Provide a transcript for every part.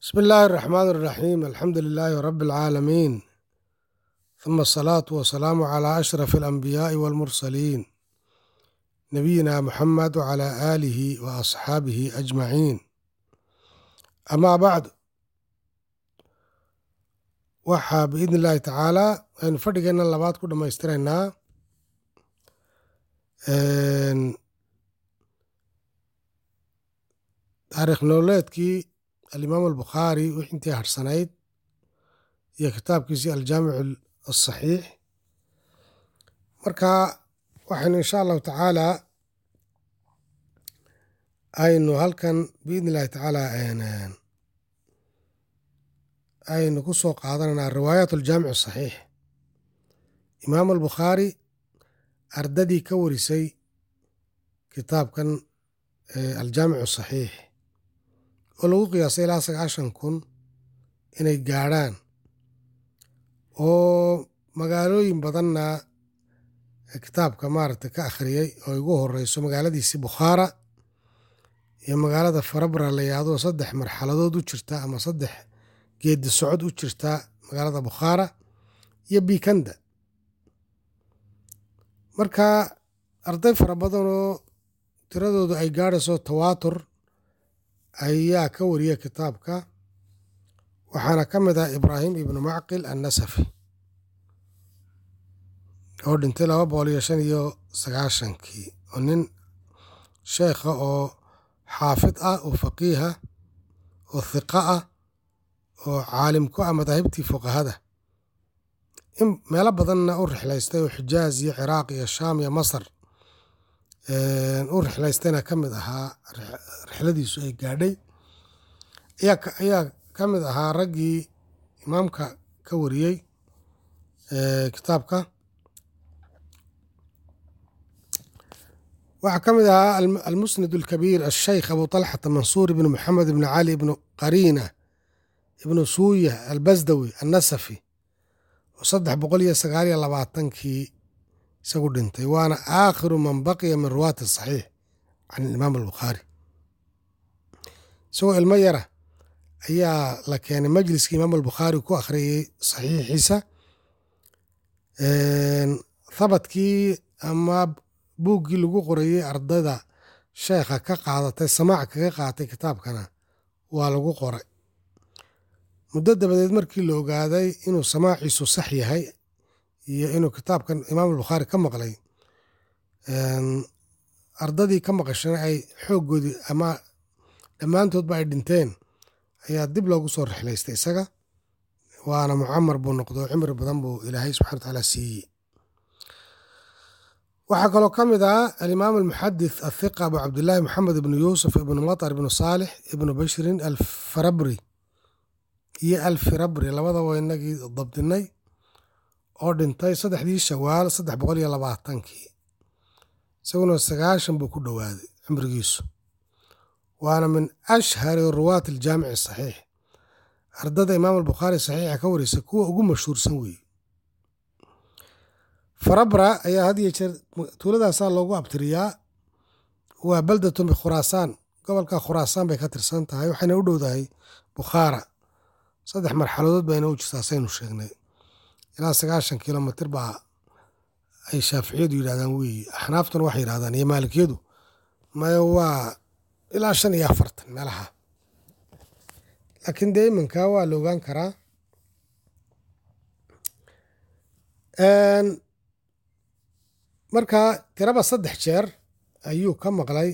بسم الله الرحمن الرحيم الحمد لله رب العالمين ثم الصلاة والسلام على أشرف الأنبياء والمرسلين نبينا محمد وعلى آله وأصحابه أجمعين أما بعد waxaa biidni illaahi tacaalaa aynu fadhigeenna labaad ku dhammaystiraynaa taariikh nololeedkii alimaam albukhaari wix intii harsanayd iyo kitaabkiisii aljaamic asaxiix marka waxaynu insha allahu tacaalaa aynu halkan biidni illahi tacaalaa aynu ku soo qaadanaynaa riwaayaat aljaamic asaxiix imaam albukhaari ardadii ka warisay kitaabkan aljaamic asaxiix oo lagu qiyaasay ilaa sagaashan kun inay gaadhaan oo magaalooyin badanna kitaabka maaragtay ka akhriyey oo igu horeyso magaaladiisii bukhaara iyo magaalada farabra la yahdo saddex marxaladood u jirta ama saddex geedi socod u jirta magaalada bukhaara iyo bikanda marka arday fara badan oo tiradoodu ay gaadhayso tawaatur ayaa ka wariya kitaabka waxaana ka mid ah ibraahim ibnu macqil annasafi oo dhintay laba boqol iyo shan iyo sagaashankii oo nin sheekha oo xaafid ah oo faqiiha oo hiqa ah oo caalim ku ah madaahibtii fuqahada in meelo badanna u rixlaystay oo xijaaz iyo ciraaq iyo shaam iyo masar u rixlaystayna ka mid ahaa rixladiisu ay gaadhay ayaa ka mid ahaa raggii imaamka ka wariyey kitaabka waxaa ka mid ahaa almusnad alkabiir asheykh abu talxata mansuur ibnu maxamed ibnu cali ibnu qariina ibnu suuya albasdawi annasafi oo saddex boqol iyo sagaal iyo labaatankii isagu dhintay waana aakhiru man baqiya min ruwaati saxiix can imaam albukhaari isagoo ilmo yara ayaa la keenay majliskii imaam albukhaari ku akhriyey saxiixiisa thabadkii ama buuggii lagu qorayey ardayda sheekha ka qaadatay samaac kaga qaatay kitaabkana waa lagu qoray muddo dabadeed markii la ogaaday inuu samaaciisu sax yahay iyo inuu kitaabkan imaam albukhaari ka maqlay ardadii ka maqashana ay xooggoodii ama dhammaantoodba ay dhinteen ayaa dib loogu soo rixlaystay isaga waana mucamar buu noqdo cimri badan buu ilaahay subxana watacaala siiyey waxaa kaloo ka mid ah alimaam almuxadith athiqa abu cabdillaahi maxamed ibnu yuusuf ibnu matar ibnu saalix ibnu bashrin alfarabri iyo alfirabri labadaba inagii dabdinay oo dhintay saddexdii shawaal saddex boqol iyo labaatankii isaguna sagaashan buu ku dhowaaday cimrigiisu waana min ashhari ruwaati aljaamici asaxiix ardada imaam albukhaari saxiixa ka warisa kuwa ugu mashhuursan weeye farabra ayaa had iyo jeer tuuladaasaa loogu abtiriyaa waa baldatun bikhuraasaan gobolka khuraasaan bay ka tirsan tahay waxayna u dhowdahay bukhaara saddex marxaladood bayna u jirtaa saynu sheegnay ilaa sagaashan kilomitr baa ay shaaficiyadu yidhahdaan weeye axnaaftuna waxay yidhahdaan iyo maalikiyadu maya waa ilaa shan iyo afartan meelaha laakiin dee iminka waa la ogaan karaa marka tiraba saddex jeer ayuu ka maqlay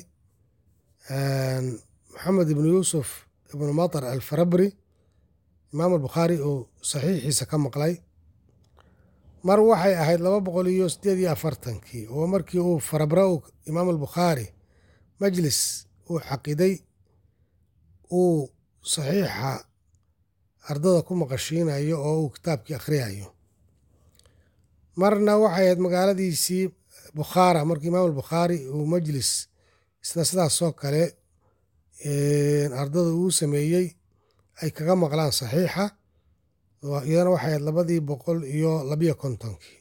maxamed ibnu yuusuf ibnu matar alfarabri imaam albukhaari uu saxiixiisa ka maqlay mar waxay ahayd laba boqol iyo sideed iyo afartankii oo markii uu farabra u imaam albukhaari majlis uu xaqiday uu saxiixa ardada ku maqashiinayo oo uu kitaabkii akhriyayo marna waxay ahayd magaaladiisii bukhaara markii imaam albukhaari uu majlis isna sidaasoo kale ardada uu sameeyey ay kaga maqlaan saxiixa iyadana waxay ahayd labadii boqol iyo labiyo kontonkii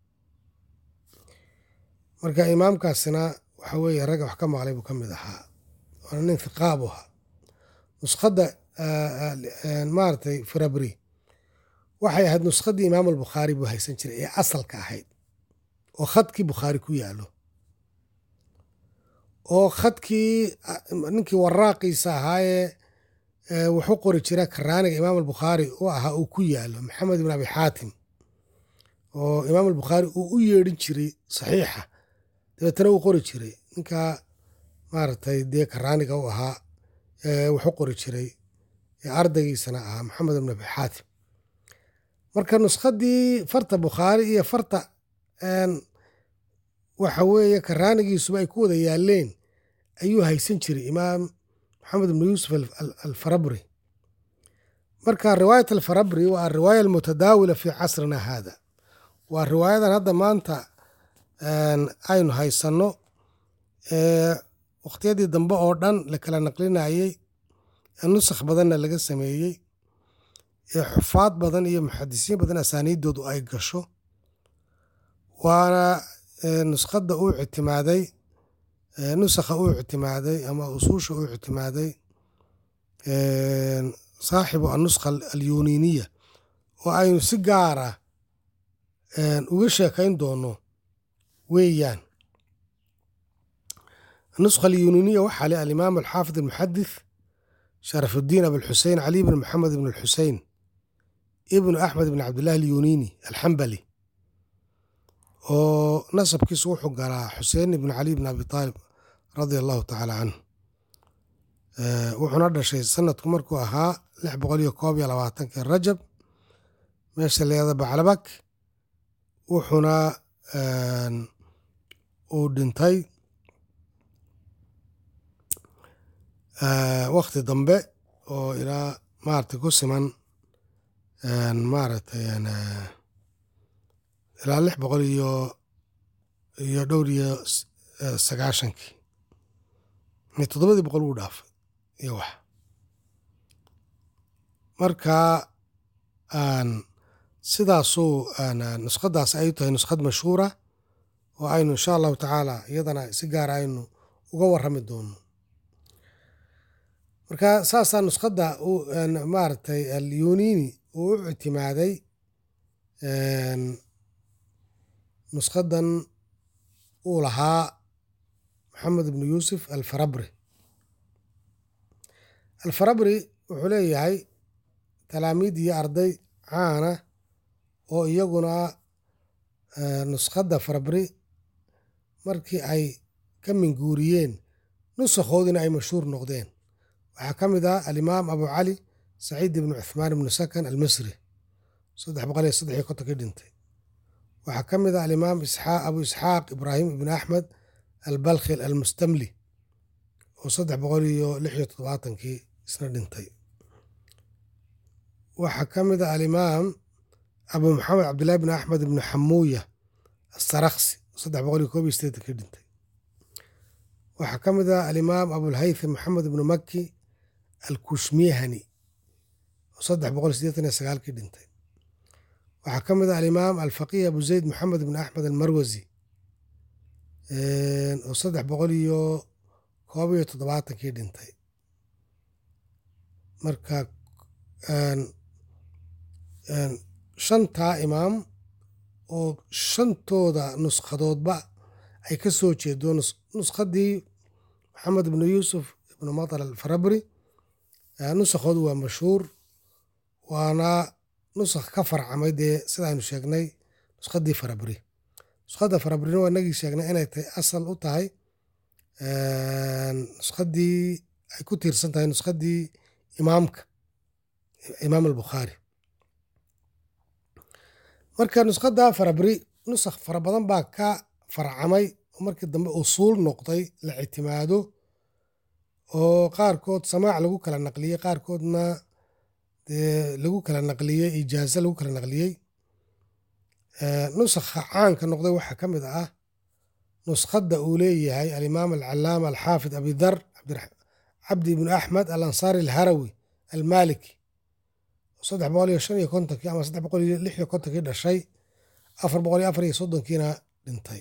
marka imaamkaasina waxa weeye ragga wax ka maqlay buu ka mid ahaa waana nin hiqaab u ahaa nuskhadda maaragtay farabri waxay ahayd nuskhadii imaam albukhaari buu haysan jiray ee asalka ahayd oo khadkii bukhaari ku yaalo oo khadkii ninkii waraaqiisa ahaayee wuxuu qori jira karaaniga imaam albukhaari u ahaa uu ku yaalo maxamed ibn abi xaatim oo imaam albukhaari uu u yeedhin jiray saxiixa dabeetana uu qori jiray ninkaa maaragtay dee karaaniga u ahaa wuxuu qori jiray ardaygiisana ahaa maxamed ibn abi xaatim marka nuskhadii farta bukhaari iyo farta waxa weeye karaanigiisuba ay ku wada yaaleen ayuu haysan jiray imaam maxamed ibnu yuusuf alfarabri marka riwaayat alfarabri waa ariwaaya almutadaawila fi casrina haada waa riwaayadan hadda maanta aynu haysanno wakhtiyadii dambe oo dhan la kala naqlinayey nusakh badanna laga sameeyey ee xufaad badan iyo muxadisiin badan asaaniiddoodu ay gasho waana nuskhadda uu ictimaaday nusakha uu ictimaaday ama usuusha uu ictimaaday saaxibu anuskha alyuniiniya oo aynu si gaara uga sheekayn doono weeyaan anuskha alyuniiniya waxaa le alimaam alxaafid almuxadith sharafuddiin abulxusein cali bn maxamed ibn alxusein ibnu axmed ibn cabdillahi alyuniini alxambali oo nasabkiisu wuxuu galaa xuseen ibn cali bn abi taalib radia allahu tacaala canhu wuxuuna dhashay sanadku markuu ahaa lix boqol iyo koob iyo labaatankii rajab meesha leeda baclabak wuxuuna uu dhintay wakti dambe oo ilaa maaragtay ku siman maaragtay ilaa lix boqol iyo iyo dhowr iyo sagaashankii toddobadii boqol wuu dhaafay iyo wax marka sidaasuu nuskhadaas ay tahay nuskhad mashhuura oo aynu insha allahu tacaala iyadana si gaara aynu uga warrami doono marka saasaa nuskhadda maaragtay alyuniini uu u ictimaaday nuskhadan uu lahaa maxamed ibnu yuusuf alfarabri alfarabri wuxuu leeyahay talaamiid iyo arday caana oo iyaguna nuskhadda farabri markii ay ka minguuriyeen nusakhoodina ay mashhuur noqdeen waxaa ka mid ah alimaam abu cali saciid ibnu cuthmaan ibnu sakan almisri saddex boqol iyo saddex iyo kontonkii dhintay waxaa ka mid ah alimaam abu isxaaq ibraahim ibnu axmed albalkhil almustamli oo saddex boqol iyo lix iyo toddobaatankii isna dhintay waxaa ka mid ah alimaam abu maxamed cabdillahi bn axmed ibnu xamuuya asaraksi saddex boqol iyo koob iyo sideetankii dhintay waxaa ka mid ah alimaam abulhaytham maxamed ibnu maki alkushmihani oo saddex boqol iyo sideetan iyo sagaalkii dhintay waxaa ka mid ah alimaam alfaqiih abu zayd maxamed ibn axmed almarwasi oo saddex boqol iyo koob iyo toddobaatankii dhintay marka shantaa imaam oo shantooda nuskhadoodba ay ka soo jeedo nuskhadii maxamed ibnu yuusuf ibnu matar alfarabri nusakhoodu waa mashhuur waana nusakh ka farcamay dee sidaaynu sheegnay nuskhadii farabri nuskhadda farabrina waa inagii sheegnay inay tahay asal u tahay nuskhadii ay ku tiirsan tahay nuskhadii imaamka imaam albukhaari marka nuskhadda farabri nusakh fara badan baa ka farcamay oo markii dambe usuul noqday la ictimaado oo qaarkood samaac lagu kala naqliyey qaarkoodna dee lagu kala naqliyey ijaaza lagu kala naqliyey nusakha caanka noqday waxaa ka mid ah nuskhadda uu leeyahay alimaam alcalaama alxaafid abidar cabdi ibnu axmed alansaari alharawi almaliki saddex boqol iyo shan iyo kontonkii ama saddex boqol iyo lix iyo kontonkii dhashay afar boqol iyo afar iyo soddonkiina dhintay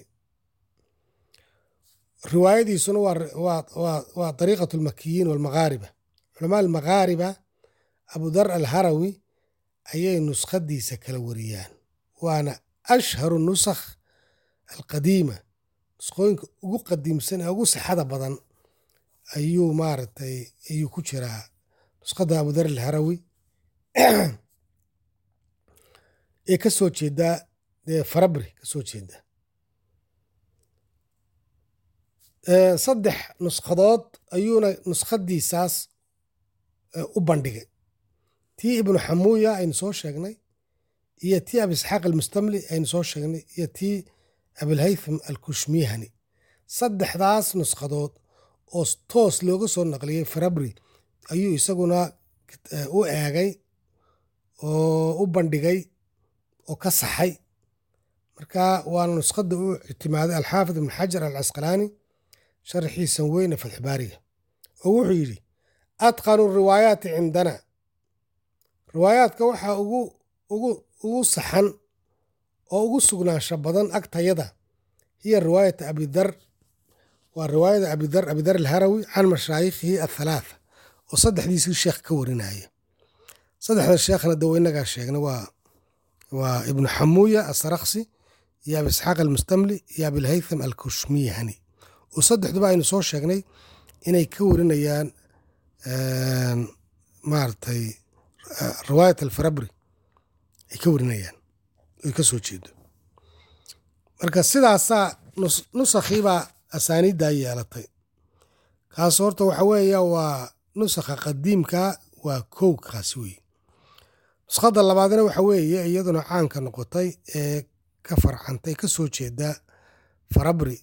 riwaayadiisuna waa dariiqat almakiyiin walmaghaariba culamaa almaghaariba abudar alharawi ayay nuskhadiisa kala wariyaan waana ashharu nusakh alqadiima nuskhooyinka ugu qadiimsan ee ugu sixada badan ayuu maaragtay ayuu ku jiraa nuskhada abudar alharawi ee ka soo jeedaa dee farabri ka soo jeeda saddex nuskhadood ayuuna nuskhadiisaas u bandhigay tii ibnu xamuuya aynu soo sheegnay iyo tii abi isxaaq almustamli aynu soo sheegnay iyo tii abilhaytham alkushmihani saddexdaas nuskhadood oo toos looga soo naqliyey farabri ayuu isaguna u eegay oo u bandhigay oo ka saxay marka waana nuskhada u ictimaaday alxaafid ibn xajar alcasqalaani sharxiisan weyne fatxbaariga oo wuxuu yidhi atqanu riwaayaati cindana riwaayaadka waxaa ugu saxan oo ugu sugnaansha badan agtayada hiya riwaayata abidar waa riwaayada abidar abidar alharawi can mashaayikhihi athalaatha oo saddexdiisii sheekh ka warinaya saddexda sheekhna dawa inagaa sheegna waa waa ibnu xamuuya asaraksi iyo abi isxaaq almustamli iyo abilhaytham alkushmiyahani oo saddexduba aynu soo sheegnay inay ka warinayaan maaragtay riwaayat alfarabri ay ka warinayaan ay ka soo jeedo marka sidaasaa nusakhiibaa asaaniiddaa yeelatay kaas horta waxa weeya waa nusakha qadiimka waa kow kaasi wey nuskhada labaadna waxa weeye iyaduna caanka noqotay ee ka farcantay ka soo jeeda farabri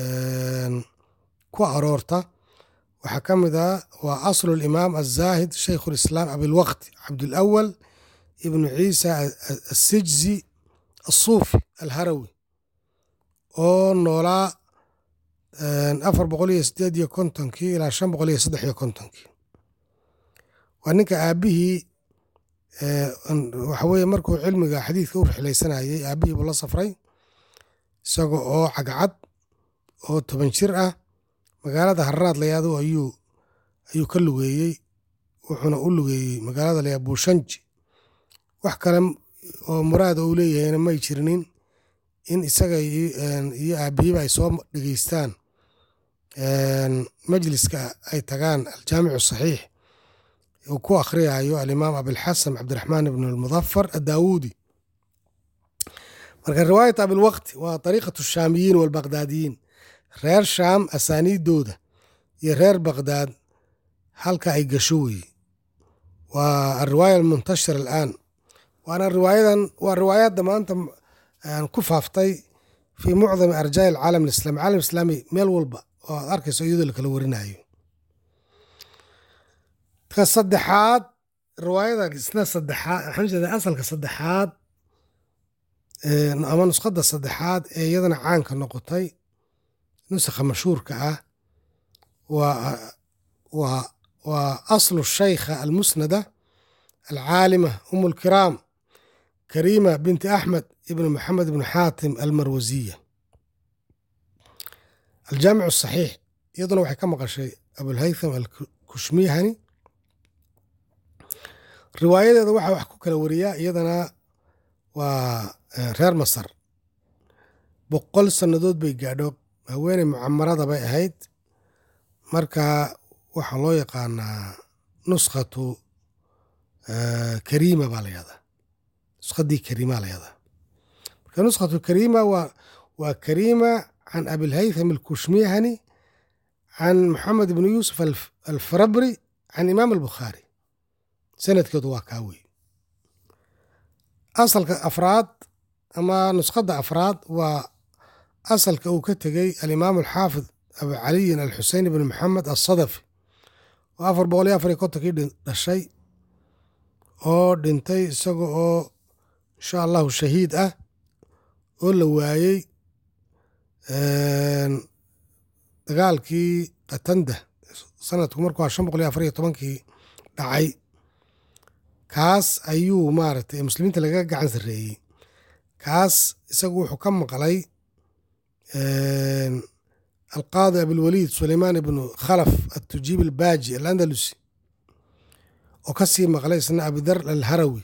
ku aroorta waxaa ka mid ah waa aslu limaam azaahid shaykhu lislaam abilwaqti cabdulawal ibnu ciisa asijzi asuufi alharawi oo noolaa afar boqol iyo sideed iyo kontonkii ilaa shan boqol iyo saddex iyo kontonkii waa ninka aabihii waxa weye markuu cilmiga xadiidka u rixlaysanayay aabihii buu la safray isaga oo cagcad oo toban jir ah magaalada harraad layaado ayuu ayuu ka lugeeyey wuxuuna u lugeeyey magaalada layaa buushanji wax kale oo muraada uu leeyahayna may jirinin in isaga iyo aabihiiba ay soo dhegeystaan majliska ay tagaan aljaamicu saxiix uu ku akhriyayo alimaam abilxasan cabdiraxmaan ibn almudafar addaawuudi marka riwaayat abilwaqti waa ariiqatu shaamiyiin walbaqdaadiyiin reer shaam asaaniiddooda iyo reer baqdaad halka ay gasho weeye waa alriwaaya almuntashir alaan waana riwaayadan waa riwaayadda maanta ku faaftay fii mucdami arjaa'i alcaalam alislami caalam islaami meel walba oo aad arkayso iyadoo lakala warinayo ka saddexaad riwaayada isna saddexaad waxaan jeeda asalka saddexaad ama nuskhada saddexaad ee iyadana caanka noqotay nusakha mashhuurka ah waa aslu shaykha almusnada alcaalima um lkiraam kariima binti axmed ibn maxamed ibn xaatim almarwasiya aljaamic saxiix iyaduna waxay ka maqashay abulhaytham alkushmihani riwaayadeeda waxaa wax ku kala wariyaa iyadana waa reer masar boqol sannadood bay gaadho haweeney mucamarada bay ahayd marka waxaa loo yaqaanaa nuskhatu kariima baa layahdaa nuskhaddii kariima layahdaa marka nuskhatu kariima waa waa kariima can abilhaytham alkushmihani can maxamed ibni yuusuf alfarabri can imaam albukhaari sanadkeedu waa kaa wey asalka afraad ama nuskhadda afraad waa asalka uu ka tegey alimaam alxaafid abu caliyin alxusein ibn maxamed alsadafi oo afar boqol iyo afar iyo kontonkii dhashay oo dhintay isaga oo insha allahu shahiid ah oo la waayey dagaalkii katanda sanadku markuu a shan boqol iyo afar iyo tobankii dhacay kaas ayuu maaragtay muslimiinta lagaga gacan sarreeyey kaas isagu wuxuu ka maqlay alqaadi abilwaliid suleymaan ibnu khalaf atujiib albaaji alandalusi oo ka sii maqlay isna abidar alharawi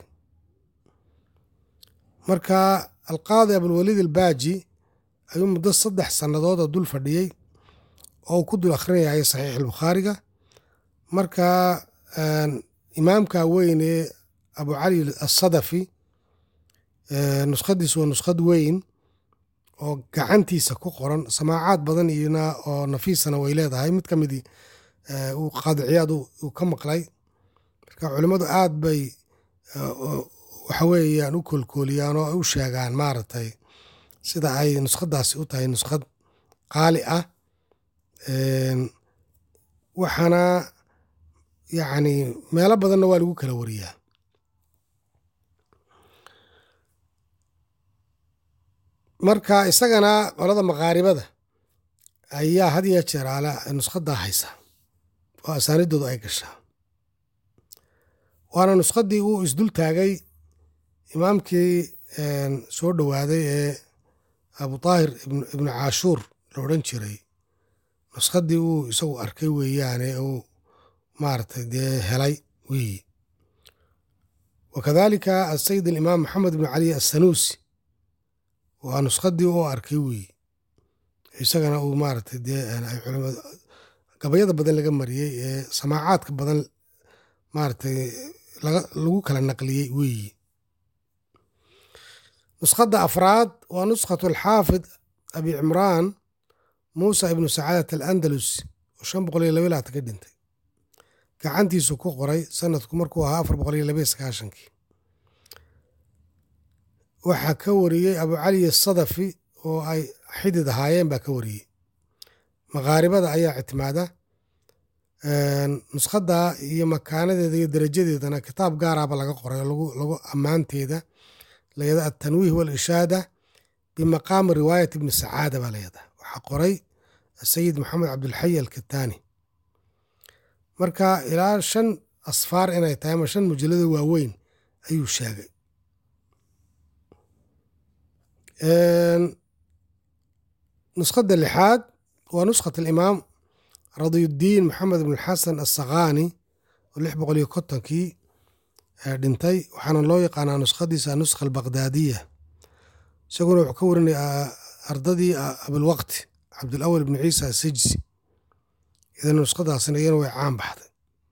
marka alqaadi abulwaliid albaaji ayuu muddo saddex sannadood oo dul fadhiyey oo uu ku dul akhrinayay saxiix albukhaariga marka imaamka weyne abu cali asadafi nuskhadiisu waa nuskhad weyn oo gacantiisa ku qoran samaacaad badan iyona oo nafiisana way leedahay mid ka midii uu qaadiciyaad uu ka maqlay marka culimmadu aad bay waxa weeyaan u koolkooliyaan oo u sheegaan maaragtay sida ay nuskhadaasi u tahay nuskhad qaali ah waxaana yacni meelo badanna waa lagu kala wariyaa marka isagana qolada maqaaribada ayaa had iyo jeer ala nuskhadaa haysa oo asaanidoodu ay gashaa waana nuskhaddii uu isdul taagay imaamkii soo dhowaaday ee abu taahir ibnu caashuur la odhan jiray nuskhaddii uu isagu arkay weeyaane uu maaragtay dee helay weeyi wakadalika asayid alimaam maxamed ibnu cali assanuusi waa nuskhaddii uu arkay weeyi isagana uu maaragtay dee ay culimad gabayada badan laga mariyey ee samaacaadka badan maaragtay lagu kala naqliyey weeyi nuskhadda afraad waa nuskhatu alxaafid abi cimraan muusa ibnu sacaadat alandalus oo shan boqol iyo laba laatan ka dhintay gacantiisu ku qoray sanadku markuu ahaa afar boqol iyo labaiyo sagaashankii waxaa ka wariyey abu cali asadafi oo ay xidid ahaayeen baa ka wariyey maqaaribada ayaa ictimaada nuskhadda iyo makaanadeeda iyo darajadeedana kitaab gaaraaba laga qoray oo lagu ammaanteeda layada altanwiih walishaada bimaqaami riwaayat ibni sacaada baa layada waxaa qoray asayid maxamed cabdulxay alkitaani marka ilaa shan asfaar inay tahay ama shan mujallado waaweyn ayuu sheegay nuskhadda lixaad waa nuskhat alimaam radiyuddiin maxamed ibn xasan assakhaani oo lix boqol iyo kontonkii dhintay waxaana loo yaqaanaa nuskhadiisa anuskha albaqdaadiya isaguna wuxuu ka warinaya ardadii abilwaqti cabdulawal ibnu ciisa asijsi idan nuskhadaasina iyana way caan baxday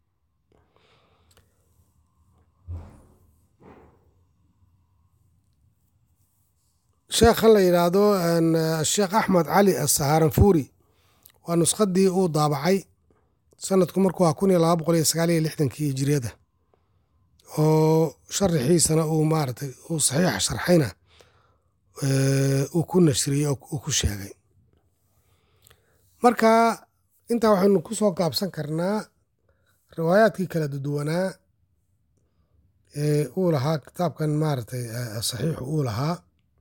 sheekhan la yidhaahdo sheekh axmed cali asahaaranfuuri waa nuskhadii uu daabacay sanadku markuu ah kun iyo laba boqol iyo sagaal iyo lixdankii hijiriyada oo sharaxiisana uu maaratay uu saxiixa sharxayna uu ku nashriyey uu ku sheegay marka intaa waxaynu ku soo gaabsan karnaa riwaayaadkii kala duduwanaa ee uu lahaa kitaabkan maaratay saxiixu uu lahaa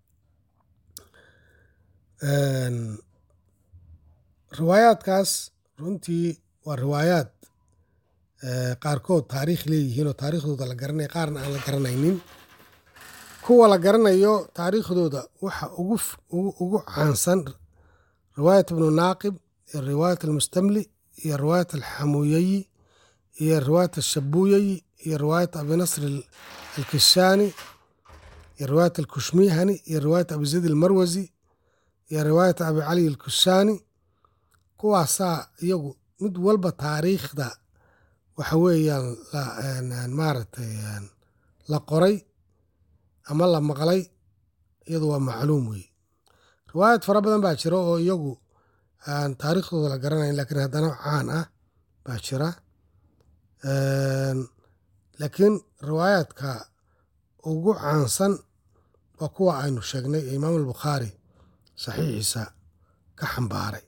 riwaayaadkaas runtii waa riwaayaad qaarkood taariikh leeyihiin oo taariikhdooda la garanaya qaarna aan la garanaynin kuwa la garanayo taariikhdooda waxa ugu caansan riwaayat ibnu naaqib iyo riwaayat almustamli iyo riwaayat alxamuuyayi iyo riwaayat alshabuuyayi iyo riwaayat abinasr alkishaani iyo riwaayat alkushmihani iyo riwaayat abizayd almarwasi iyo riwaayat abi cali alkushaani kuwaasaa iyagu mid walba taariikhda waxa weeyaan maaragtay la qoray ama la maqlay iyadu waa macluum wey riwaayad fara badan baa jira oo iyagu aan taariikhdooda la garanayn lakiin haddana caan ah baa jira laakiin riwaayaadka ugu caansan waa kuwa aynu sheegnay ee imaam albukhaari saxiixiisa ka xambaaray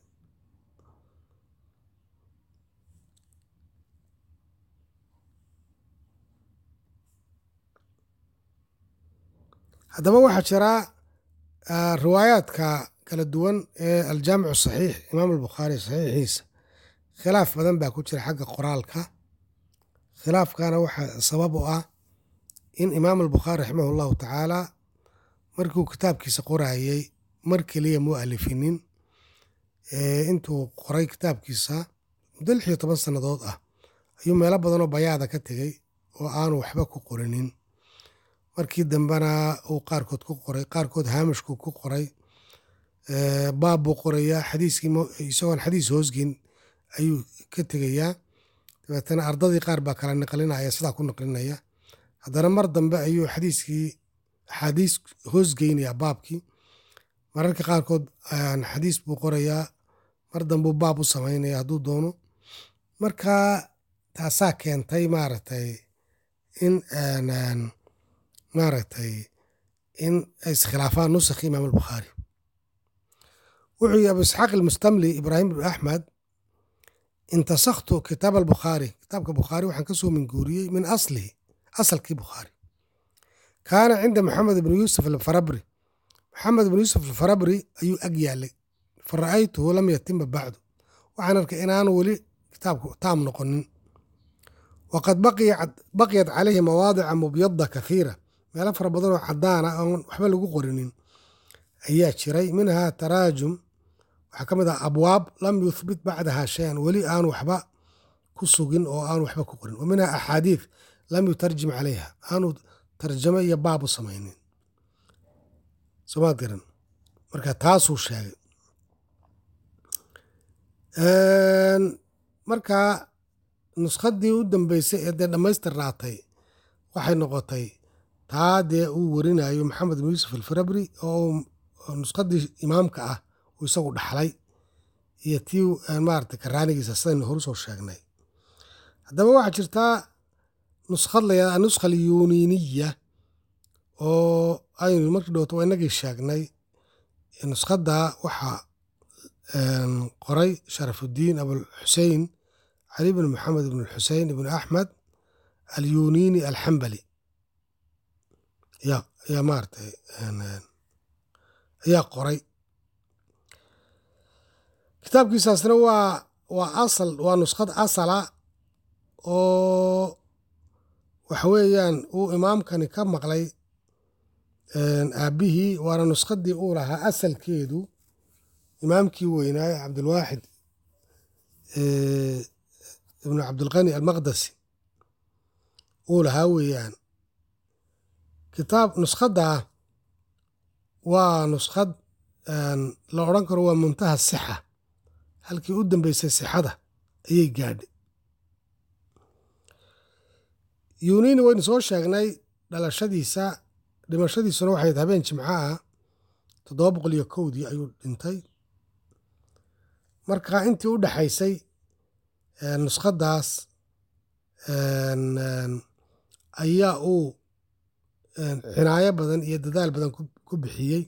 haddaba waxaa jira riwaayaadka kala duwan ee aljaamicu saxiix imaam albukhaari saxiixiisa khilaaf badan baa ku jira xagga qoraalka khilaafkana waxaa sabab u ah in imaam albukhaari raximah allahu tacaala markiuu kitaabkiisa qorayey mar keliya muu alifinin intuu qoray kitaabkiisa muddo lix iyo toban sannadood ah ayuu meelo badanoo bayaada ka tegey oo aanu waxba ku qorinin markii dambena uu qaarkood ku qoray qaarkood haamishku ku qoray baab buu qorayaa xadiiskii isagoon xadiis hoosgin ayuu ka tegayaa dabeetana ardadii qaar baa kala naqlinaya sidaa ku naqlinaya haddana mar dambe ayuu xadiiskii axaadiis hoosgeynaya baabkii mararka qaarkood xadiis buu qorayaa mar dambuu baab u samaynaya hadduu doono marka taasaa keentay maaragtay in maaragtay in ay iskhilaafaan nusakhi imaam albukhaari wuxuu yihi abu isxaaq almustamli ibraahim ibn axmed intasakhtu kitaab albukhaari kitaabka bukhaari waxaan ka soo minguuriyey min aslihi asalkii bukhaari kaana cinda maxamed ibn yuusuf alfarabri maxamed ibn yuusuf alfarabri ayuu ag yaalay fa ra'aytuhu lam yatima bacdu waxaan arkay inaanu weli kitaabku taam noqonin waqad baqiyat calayhi mawaadica mubyada kathiira meelo fara badan oo cadaan ah oon waxba lagu qorinin ayaa jiray minhaa taraajum waxaa ka mid ah abwaab lam yuthbit bacdaha shayan weli aanu waxba ku sugin oo aanu waxba ku qorin wa minhaa axaadiid lam yutarjim calayha aanu tarjamo iyo baab u samaynin somaad garan marka taasuu sheegay marka nuskhadii u dambeysay ee dee dhammaystirnaatay waxay noqotay taa dee uu warinayo maxamed ibn yuusuf alfarabri oo nuskhadii imaamka ah uu isagu dhaxlay iyo tii maarata karaanigiisa sidaynu horu soo sheegnay haddaba waxaa jirtaa nuskhad layada anuskha alyuniiniya oo aynu markii dhowto waa inagii sheegnay nuskhadda waxaa qoray sharafuddiin abulxusein cali bn maxamed ibn xusein ibn axmed alyuniini alxambali yaa maaratay ayaa qoray kitaabkiisaasna waa waa asal waa nuskhad asala oo waxa weeyaan uu imaamkani ka maqlay aabbihii waana nuskhadii uu lahaa asalkeedu imaamkii weynaaye cabdulwaaxid ibnu cabdilqani almaqdasi uu lahaa weeyaan kitaab nuskhaddaa waa nuskhad la odhan karo waa muntaha sixa halkii u dambeysay sixada ayay gaadhay yunini waynu soo sheegnay dhalashadiisa dhimashadiisuna waxayd habeen jimco ah toddoba boqol iyo kowdii ayuu dhintay marka intii u dhexaysay nuskhaddaas ayaa uu cinaayo badan iyo dadaal badan ku bixiyey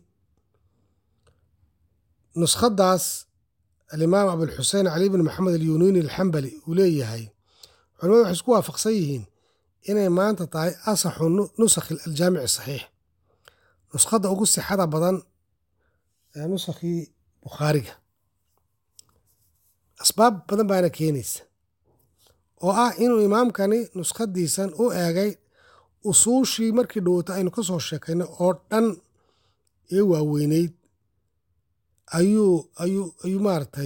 nuskhaddaas alimaam abulxusein cali bn maxamed alyunini alxambali uu leeyahay culamadu waxay isku waafaqsan yihiin inay maanta tahay asaxu nusakhi aljaamici saxiix nuskhadda ugu sixada badan ee nusakhii bukhaariga asbaab badan baana keenaysa oo ah inuu imaamkani nuskhadiisan u eegay usuushii markii dhowota aynu ka soo sheekaynay oo dhan ee waaweyneyd ayuu ayuu ayuu maaragtay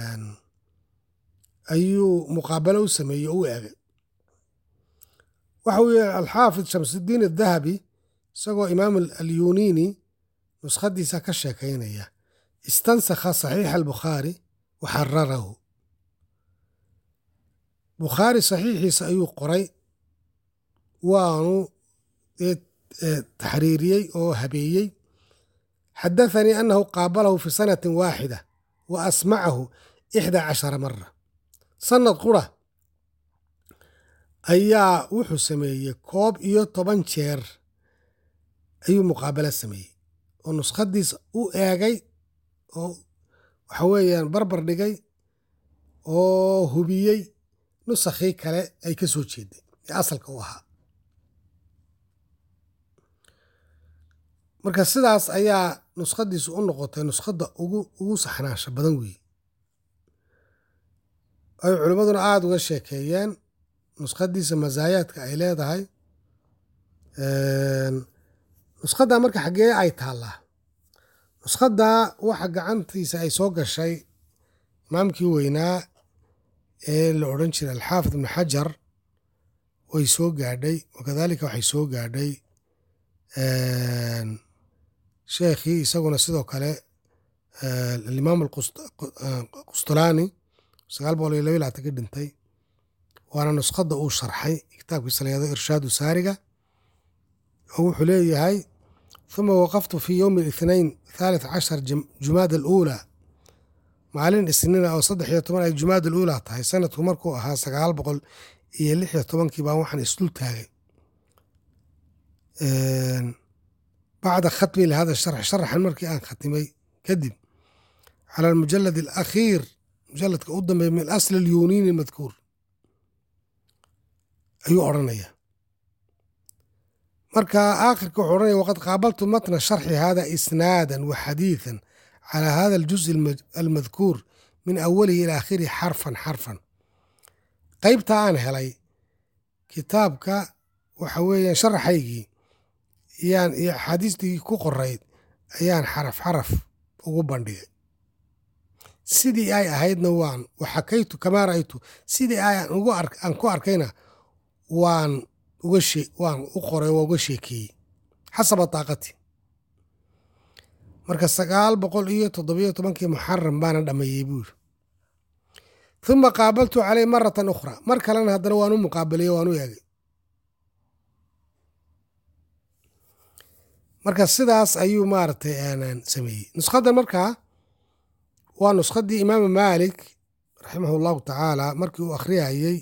ayuu muqaabalo u sameeyey oo u eegay waxa uu yihi alxaafid shamsudiin adahabi isagoo imaam alyunini nuskhadiisa ka sheekaynaya istansakha saxiixa albukhaari wa xararahu bukhaari saxiixiisa ayuu qoray waanu taxriiriyey oo habeeyey xadathanii annahu qaabalahu fi sanatin waaxida wa asmacahu ixda cashara mara sanad qura ayaa wuxuu sameeyey koob iyo toban jeer ayuu muqaabalo sameeyey oo nuskhadiisa u eegay oo waxa weeyaan barbar dhigay oo hubiyey nusakhii kale ay ka soo jeeday ee asalka u ahaa marka sidaas ayaa nuskhadiisu u noqotay nuskhadda ugu ugu saxnaansha badan weeye ay culimmaduna aada uga sheekeeyeen nuskhadiisa masaayaadka ay leedahay nuskhadda marka xaggee ay taallaa nuskhadda waxa gacantiisa ay soo gashay imaamkii weynaa ee la odhan jiray alxaafid ibnu xajar way soo gaadhay wakadalika waxay soo gaadhay sheekhii isaguna sidoo kale alimaam alqustulaani sagaal boqol iyo laba laatan ka dhintay waana nuskhadda uu sharxay kitaabkiisa layado irshaadu saariga oo wuxuu leeyahay huma waqaftu fi yowmi الاثnain thalith cashar jumaada aluulaa maalin isniina oo saddex iyo toban ay jumaada aluulaa tahay sanadku markuu ahaa sagaal boqol iyo lix iyo tobankii baan waxaan isdul taagay bacda khatmi lihada sharx sharaxan markii aan khatimay kadib cala almujalad alakhiir mujaladka u dambeeya min asli alyuniini madkuur ayuu odhanaya marka aakhirka wuxuu odhanaya waqad qaabaltu matna sharxi hada isnaadan wa xadiidan cala hada aljuz almadkuur min awalihi ila aakhirihi xarfan xarfan qaybta aan helay kitaabka waxa weeyaan sharaxaygii yaan iyo axaadiistii ku qorayd ayaan xaraf xaraf ugu bandhigay sidii ay ahaydna waan waxakaytu kamaa ra'aytu sidii aan ku arkayna waan uga shee waan u qoray waa uga sheekeeyey xasaba taaqati marka sagaal boqol iyo toddobiyo tobankii muxaram baana dhammeeyey buu yiri huma qaabaltu caley maratan ukhra mar kalena haddana waan u muqaabaleye waan u eegay marka sidaas ayuu maaragtay sameeyey nuskhadda markaa waa nuskhaddii imaamu maalik raximahu llahu tacaala markii uu akhriyayey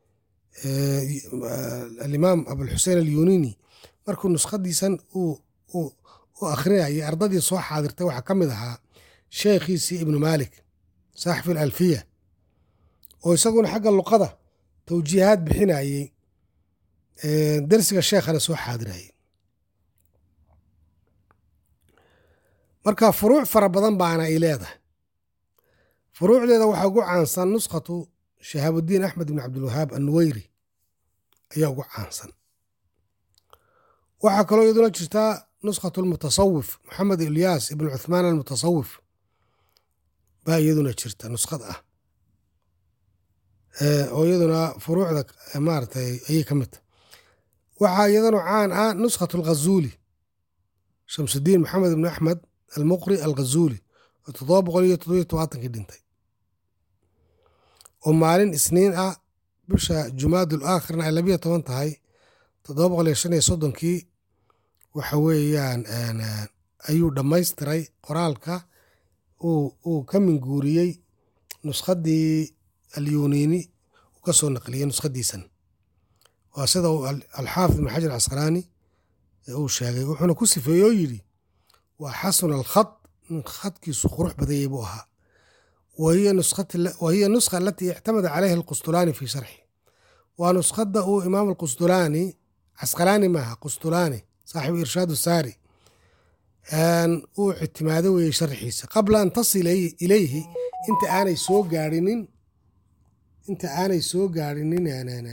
alimaam abulxusein alyunini markuu nuskhadiisan u akhriyayay ardadii soo xaadirtay waxaa ka mid ahaa sheekhiisii ibnu maalik saaxifu alalfiya oo isaguna xagga luqada tawjiihaad bixinayey dersiga sheekhana soo xaadirayay marka furuuc fara badan baana ay leedahay furuucdeeda waxaa ugu caansan nuskhatu shahaabudiin axmed ibn cabdilwahaab annuweyri ayaa ugu caansan waxaa kaloo iyaduna jirtaa nuskhatu almutasawif maxamed ilyaas ibn cuthmaan almutasawif baa iyaduna jirta nuskhad ah oo iyaduna furuucda maaratay ayay ka mid tahay waxaa iyadana caan ah nuskhatu alghazuuli shamsudiin maxamed ibn axmed almuqri alghazuuli oo toddoba boqol iyo toddobiyo tobaatankii dhintay oo maalin isniin ah bisha jumaadul aakhirna ay labiyo toban tahay toddoba boqol iyo shan iyo soddonkii waxa weeyaan ayuu dhammaystiray qoraalka uu ka minguuriyey nuskhaddii alyuniini uu ka soo naqliyey nuskhadiisan waa sida uu alxaafid ibn xajar casqalaani uu sheegay wuxuuna ku sifeeyey oo yidhi waa xasuna alkhad nin khadkiisu qurux badayay buu ahaa wahiya nuskha alatii ictamada calayha alqustulaani fii sharxi waa nuskhadda uu imaam alqustulaani casqalaani maaha qustulaani saaxibu irshaadu saari uu ictimaado weeyey sharxiisa qabla an tasila ilayhi inta aanay soo gaarinin inta aanay soo gaarinin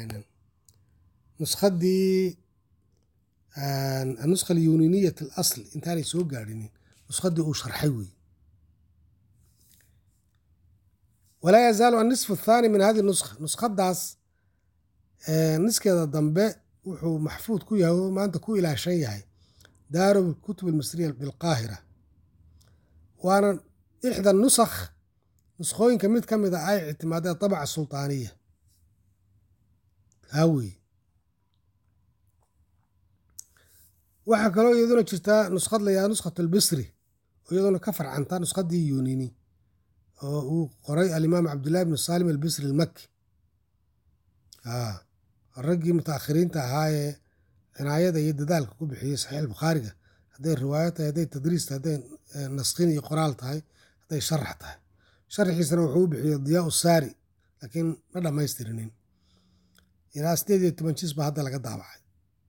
nuskhaddii anuskha alyuniniyat alasl intaanay soo gaarinin nuskhaddii uu sharxay weeye walaa yazaalu annisfu athaani min hadi nuskha nuskhadaas niskeeda dambe wuxuu maxfuud ku yahay oo maanta ku ilaashan yahay daaru kutub almisriya bilqaahira waana ixda nusakh nuskhooyinka mid ka mid a ay ictimaadeen tabaca sultaaniya haa weeye waxaa kaloo iyaduna jirtaa nuskhad layaa nuskhat albisri oo iyaduna ka farcantaa nuskhaddii yunini oo uu qoray alimaam cabdullahi bnu saalim albisri almaki raggii mutaakhiriinta ahaa ee cinaayada iyo dadaalka ku bixiyey saxiix bukhaariga hadday riwaayo tahay hadday tadriis tahay hadday naskhin iyo qoraal tahay hadday sharax tahay sharxiisana wuxuu u bixiyey diyaa saari laakiin ma dhammaystirinin ilaa sideed iyo toban jis baa hadda laga daabacay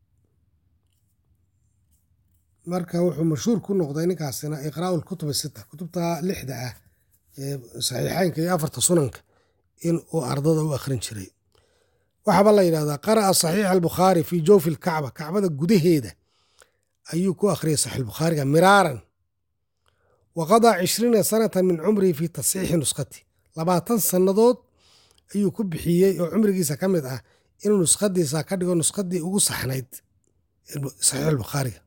marka wuxuu mashhuur ku noqday ninkaasina iqraa'u lkutub sita kutubta lixda ah ee saxiixeynka iyo afarta sunanka in uu ardada u akhrin jiray waxaaba la yidhahdaa qara'a saxiixa albukhaari fii jawfi lkacba kacbada gudaheeda ayuu ku akhriyay saxiix bukhaariga miraaran wa qadaa cishriina sanatan min cumrihi fii tasxiixi nuskhati labaatan sannadood ayuu ku bixiyey oo cumrigiisa ka mid ah inuu nuskhadiisa ka dhigo nuskhadii ugu saxnayd saxiix albukhaariga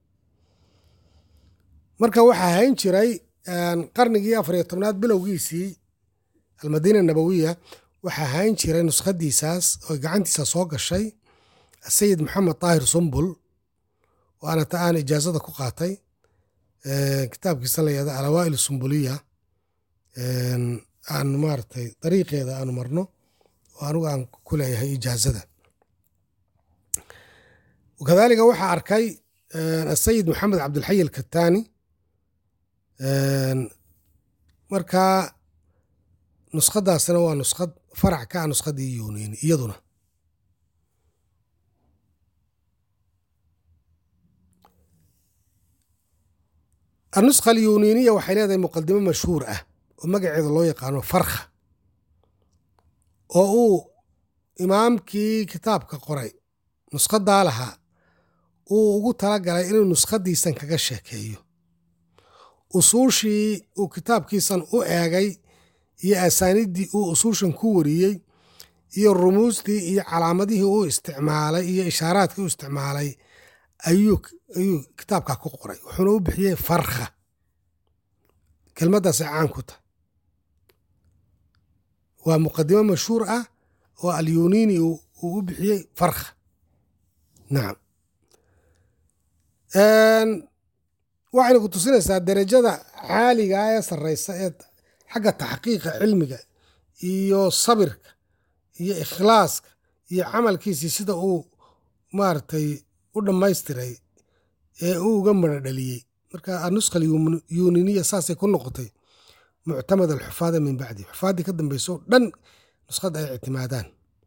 marka waxaa hayn jiray qarnigii afar iyo tobnaad bilowgiisii almadiina nabawiya waxaa hayn jiray nuskhadiisaas oo gacantiisa soo gashay sayid maxamed daahir sumbul waana ta aan ijaazada ku qaatay kitaabkiisa la yahda alawaa'il sumbuliya aan maaragtay dariiqeeda aanu marno oo anigu aan ku leeyahay ijaazada kadalika waxaa arkay asayid maxamed cabdilxay alkataani marka nuskhadaasina waa nuskhad farac ka ah nuskhadii yuuniini iyaduna anuskha alyuniiniya waxay leedahay muqadimo mashhuur ah oo magaceeda loo yaqaano farkha oo uu imaamkii kitaabka qoray nuskhadaa lahaa uu ugu talagalay inuu nuskhadiisan kaga sheekeeyo usuushii uu kitaabkiisan u eegay iyo asaaniiddii uu usuushan ku wariyey iyo rumuustii iyo calaamadihii uu isticmaalay iyo ishaaraadkii u isticmaalay ayuu ayuu kitaabkaa ku qoray wuxuuna u bixiyey farkha kelmaddaasay caan ku tahay waa muqadimo mashhuur ah oo alyuniini uu u bixiyey farkha nacam waxayna ku tusinaysaa derajada caaliga ee sarreysa ee xagga taxqiiqa cilmiga iyo sabirka iyo ikhlaaska iyo camalkiisii sida uu maaragtay u dhammaystiray ee uu uga mara dhaliyey marka anuskha alyuniniya saasay ku noqotay muctamad alxufaada min bacdi xufaaddii ka dambayso o dhan nuskhada ay ictimaadaan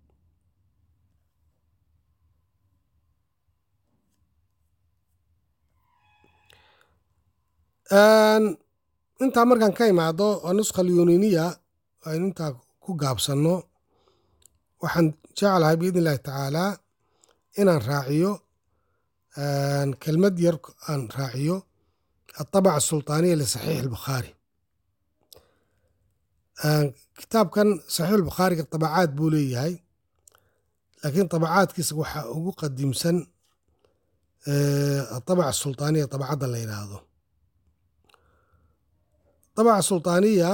intaa markaan ka imaado anuskha alyuniniya aynu intaa ku gaabsanno waxaan jeclahay biidn illahi tacaalaa inaan raaciyo kelmad yar aan raaciyo alطabaca asulطaaniya lisaxiix albukhaari kitaabkan saxiix albukhaariga tabacaad buu leeyahay laakiin tabacaadkiisa waxaa ugu qadiimsan aطabaca asulطaaniya tabacadda la yidhaahdo tabaca sulطaaniya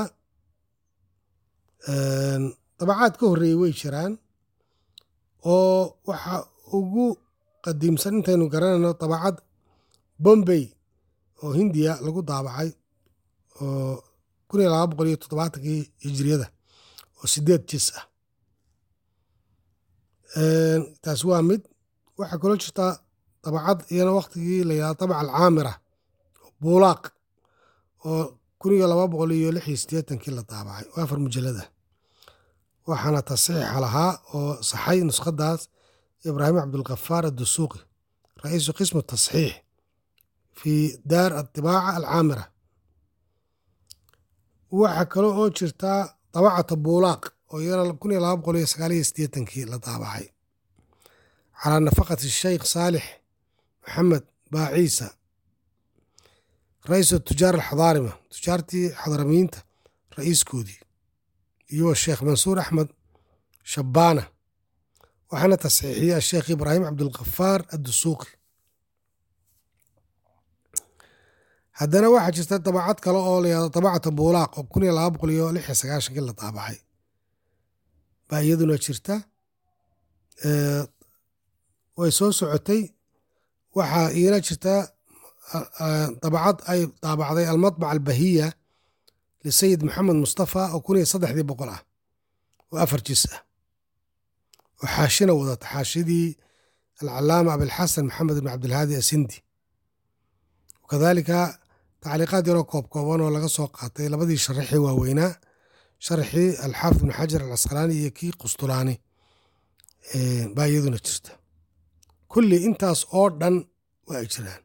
tabacaad ka horreeyey way jiraan oo waxa ugu qadiimsan intaynu garanayno tabacad bombay oo hindiya lagu daabacay oo kun iyo laba boqol iyo toddobaatankii hijiriyada oo sideed jis ah taas waa mid waxaa kaloo jirta dabacad iyana waktigii la yidhahdo tabaca alcaamira buulaaq oo kun iyo laba boqol iyo lix iyo siddeetankii la daabacay oo afar mujalada waxaana tasxiixa lahaa oo saxay nuskhadaas ibraahim cabdulkafaar addusuuqi ra'iisu qismu tasxiix fi daar atibaaca alcaamira waxaa kale oo jirtaa dabacata buulaaq oo iyana kun iyo laba boqol iyo sagaal iyo siddeetankii la daabacay calaa nafaqati sheikh saalix maxamed baaciisa ra'iisu tujaar alxadaarima tujaartii xadaramiyiinta ra'iiskoodii iyo sheekh mansuur axmed shabbaana waxaana tasxiixiyey asheekh ibraahim cabdulkafaar addusuuqi haddana waxaa jirta dabacad kale oo la yahdo dabacata buulaaq oo kun iyo laba boqol iyo lix iyo sagaashankii la daabacay baa iyaduna jirta way soo socotay waxaa iina jirta dabacad ay daabacday almadbac albahiya lisayid maxamed mustafa oo kun iyo saddexdii boqol ah oo afar jis ah oo xaashina wadata xaashidii alcalaama abilxasan maxamed ibn cabdilhaadi asindi kadalika tacliiqaad yaroo koob kooban oo laga soo qaatay labadii sharaxii waaweynaa sharaxii alxaafid ibn xajar alcasqalaani iyo kii qustulaani baa iyaduna jirta kulli intaas oo dhan waa ay jiraan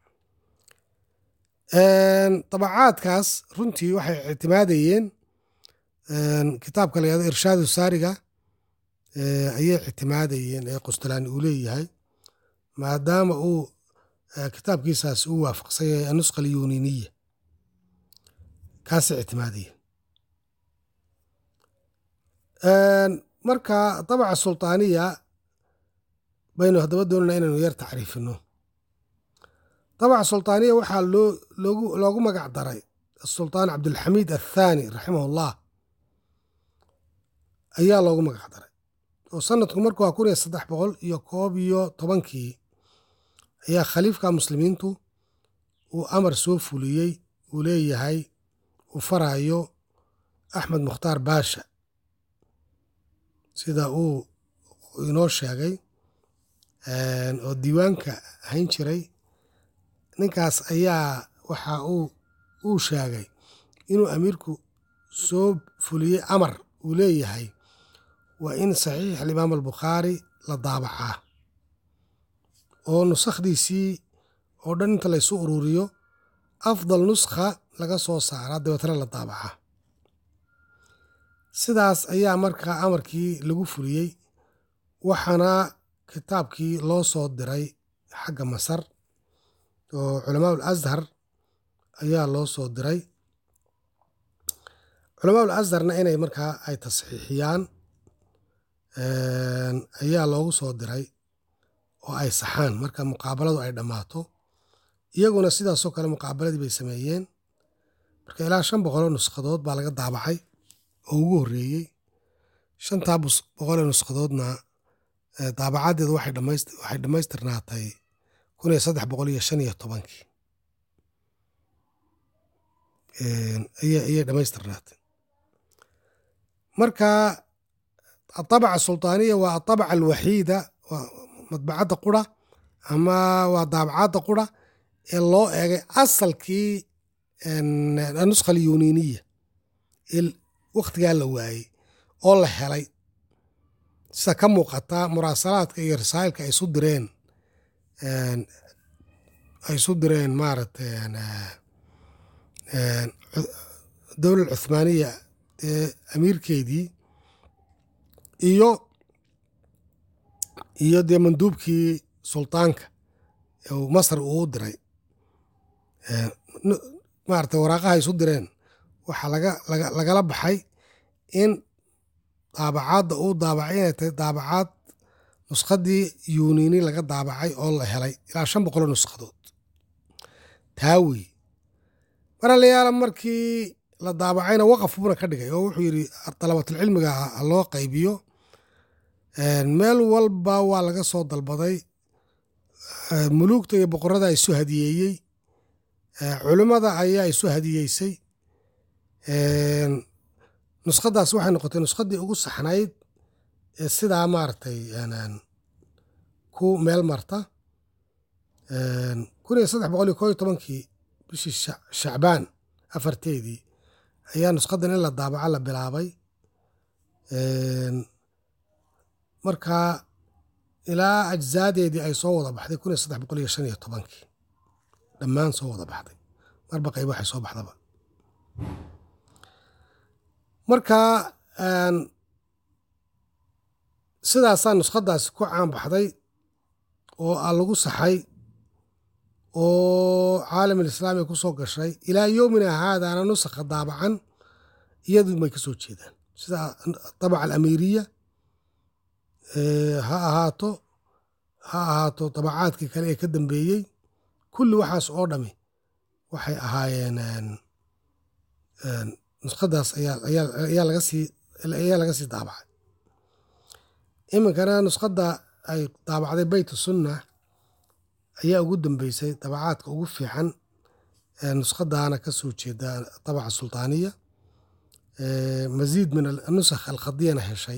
dabacaadkaas runtii waxay ictimaadayeen kitaabka la yahdo irshaadu saariga ayay ictimaadayeen ee qustulaani uu leeyahay maadaama uu kitaabkiisaas uu waafaqsan yahay anusqa alyuniniya kaasay ictimaadayeen marka dabaca sulطaaniya baynu haddaba doonana inaynu yar tacriifino dabaca sultaaniya waxaa loo loogu loogu magac daray asultaan cabdulxamiid athaani raximahullah ayaa loogu magac daray oo sanadku markuu waa kun iyo saddex boqol iyo koob iyo tobankii ayaa khaliifka muslimiintu uu amar soo fuliyey uu leeyahay uu farayo axmed mukhtaar baasha sida uu inoo sheegay oo diiwaanka hayn jiray ninkaas ayaa waxa uu uu sheegay inuu amiirku soo fuliyey amar uu leeyahay waa in saxiix alimaam albukhaari la daabacaa oo nusakhdiisii oo dhan inta laysu ururiyo afdal nuskha laga soo saaraa dabeetana la daabacaa sidaas ayaa markaa amarkii lagu fuliyey waxaana kitaabkii loo soo diray xagga masar oo culamaa ul ashar ayaa loo soo diray culamaa ul asharna inay markaa ay tasxiixiyaan ayaa loogu soo diray oo ay saxaan marka muqaabaladu ay dhammaato iyaguna sidaasoo kale muqaabaladii bay sameeyeen marka ilaa shan boqoloo nusqadood baa laga daabacay oo ugu horreeyey shantaa boqolee nusqadoodna daabacaddeedu waxay dhammaystirnaatay kun iyo saddex boqol iyo shan iyo tobankii ayay dhammaystirnaatay marka aabaca sultaaniya waa aabaca alwaxiida waa madbacadda qura ama waa daabacadda qura ee loo eegay asalkii anuskha alyuniniya ee wakhtigaa la waayey oo la helay sida ka muuqata muraasalaadka iyo rasaa'ilka ay isu direen ay isu direen maaragtay dowlad cuthmaaniya ee amiirkeedii iyo iyo dee manduubkii sultaanka masar uu u diray maarata waraaqaha isu direen waxaa lagala baxay in daabacaadda uu daabacay inay tahay daabacaad nuskhadii yunini laga daabacay oo la helay ilaa shan boqoloo nushadood taa wey maralayaala markii la daabacayna waqaf buuna ka dhigay oo wuxuu yidhi dalabatulcilmiga ha loo qaybiyo meel walba waa laga soo dalbaday muluugta iyo boqorada isu hadiyeeyey culimmada ayaa isu hadiyeysay nuskhadaas waxay noqotay nuskhadii ugu saxnayd ee sidaa maaragtay ku meel marta kun iyo saddex boqol iyo koo iyo tobankii bishii shacbaan afarteedii ayaa nushadan in la daabaco la bilaabay markaa ilaa ajzaadeedii ay soo wada baxday kun iyo saddex boqol iyo shan iyo tobankii dhammaan soo wada baxday marba qayb waxay soo baxdaba marka sidaasaa nuskhadaasi ku caan baxday oo a lagu saxay oo caalam alislaami ku soo gashay ilaa yowmina haadaana nusakha daabacan iyadu may ka soo jeedaan sida dabaca alamiiriya ha ahaato ha ahaato dabacaadkii kale ee ka dambeeyey kulli waxaas oo dhami waxay ahaayeen nuskhadaas ayaa laga sii ayaa laga sii daabacay iminkana nuskhada ay daabacday beyt sunna ayaa ugu dambeysay dabacaadka ugu fiican nuskhadaana ka soo jeeda dabaca sultaaniya masiid min anusakh alkhadiyana heshay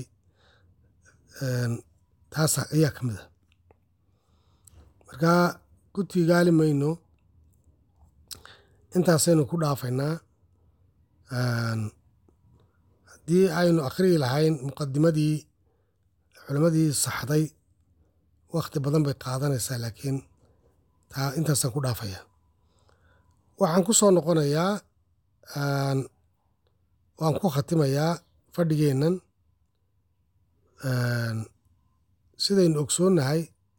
taas ayaa ka mid a marka ku tiigaali mayno intaasaynu ku dhaafaynaa haddii aynu akhriyi lahayn muqadimadii culimmadii saxday wakhti badan bay qaadanaysaa laakiin taa intaasaan ku dhaafaya waxaan ku soo noqonayaa waan ku khatimayaa fadhigeennan sidaynu ogsoonnahay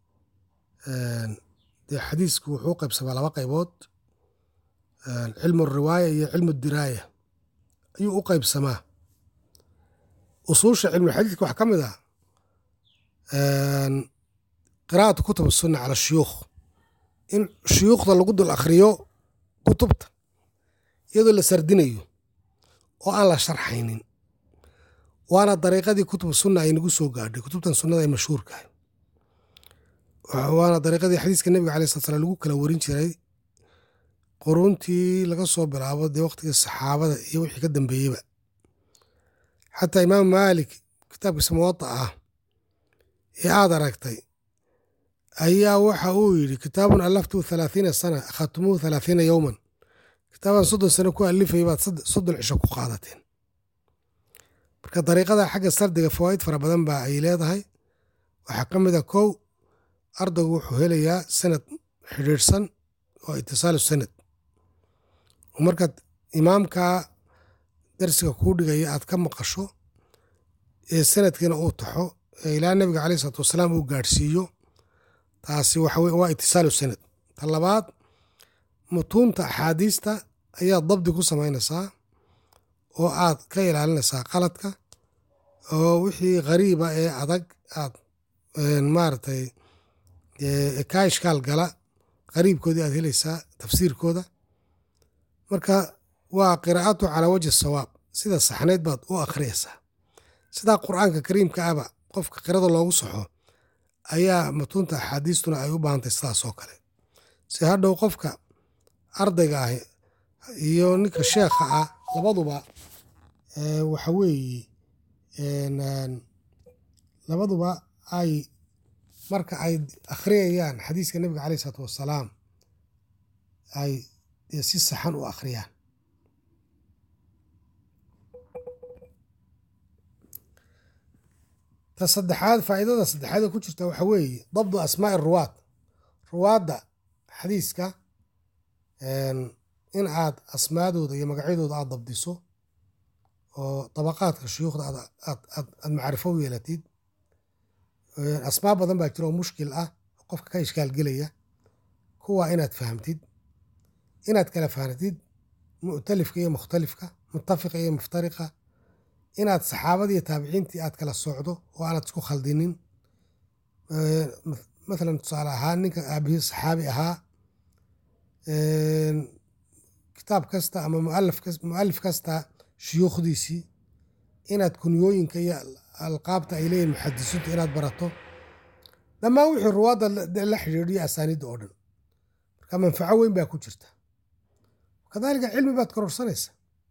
dee xadiisku wuxuu qaybsamaa laba qaybood cilmu riwaaya iyo cilmu diraaya ayuu u qaybsamaa usuusha cilmuxadiidka waxaa ka mid ah qiraa'atu kutub sunna cala shuyuukh in shuyuukhda lagu dul akhriyo kutubta iyadoo la sardinayo oo aan la sharxaynin waana dariiqadii kutub sunna ay nagu soo gaadhay kutubtan sunnada ay mashhuurkahay waana dariiqadii xadiiska nebiga alai slat slam lagu kala warin jiray quruuntii laga soo bilaabo dee waqtigii saxaabada iyo wixii ka dambeeyeyba xataa imaam maalik kitaabkiisa muwada ah ee aad aragtay ayaa waxa uu yidhi kitaabun allaftuu halaathiina sana akhadtumuuhu halaathiina yowman kitaabaan soddon sano ku alifay baad soddon cisho ku qaadateen marka dariiqada xagga sardiga fawaa'id fara badan baa ay leedahay waxaa ka mid a kow ardaygu wuxuu helayaa sanad xidhiidhsan oo itisaalu sanad oo markaad imaamka darsiga kuu dhigaya aad ka maqasho ee sanadkiina uu taxo ee ilaa nebiga caleyh isalaatu wasalaam uu gaadhsiiyo taasi waxa weye waa itisaalu sanad ta labaad mutuunta axaadiista ayaad dabdi ku samaynaysaa oo aad ka ilaalinaysaa qaladka oo wixii khariiba ee adag aad maaragtay kaa ishkaal gala qariibkoodii aad helaysaa tafsiirkooda marka waa qiraa'atu calaa wajhi sawaab sida saxnayd baad u akhriyaysaa sidaa qur'aanka kariimka ahba qofka qirada loogu saxo ayaa mutuunta axaadiistuna ay u baahantay sidaas oo kale si hadhow qofka ardayga ah iyo ninka sheekha ah labaduba waxa weeye labaduba ay marka ay akhriyayaan xadiiska nebiga caleyh isalaatu wassalaam ay dee si saxan u akhriyaan ta saddexaad faa'iidada saddexaad ee ku jirta waxa weeye dabdu asmaa'i ruwaad ruwaadda xadiiska in aad asmaadooda iyo magacyadooda aad dabdiso oo dabaqaadka shuyuukhda aad macrifo u yeelatid asmaa badan baa jira oo mushkil ah qofka ka ishkaalgelaya kuwa inaad fahamtid inaad kala fahamtid mu'talifka iyo mukhtalifka mutafiqa iyo muftariqa inaad saxaabada iyo taabiciintii aad kala socdo oo aanad isku khaldinin mathalan tusaale ahaan ninka aabihii saxaabi ahaa kitaab kasta ama mualif kasta shuyuukhdiisii inaad kunyooyinka iyo alqaabta ay leeyihin muxadisiintu inaad barato dhammaan wixii ruwaadda la xidhiidhiyo asaaniidda oo dhan marka manfaco weyn baa ku jirta kadaalika cilmi baad kororsanaysa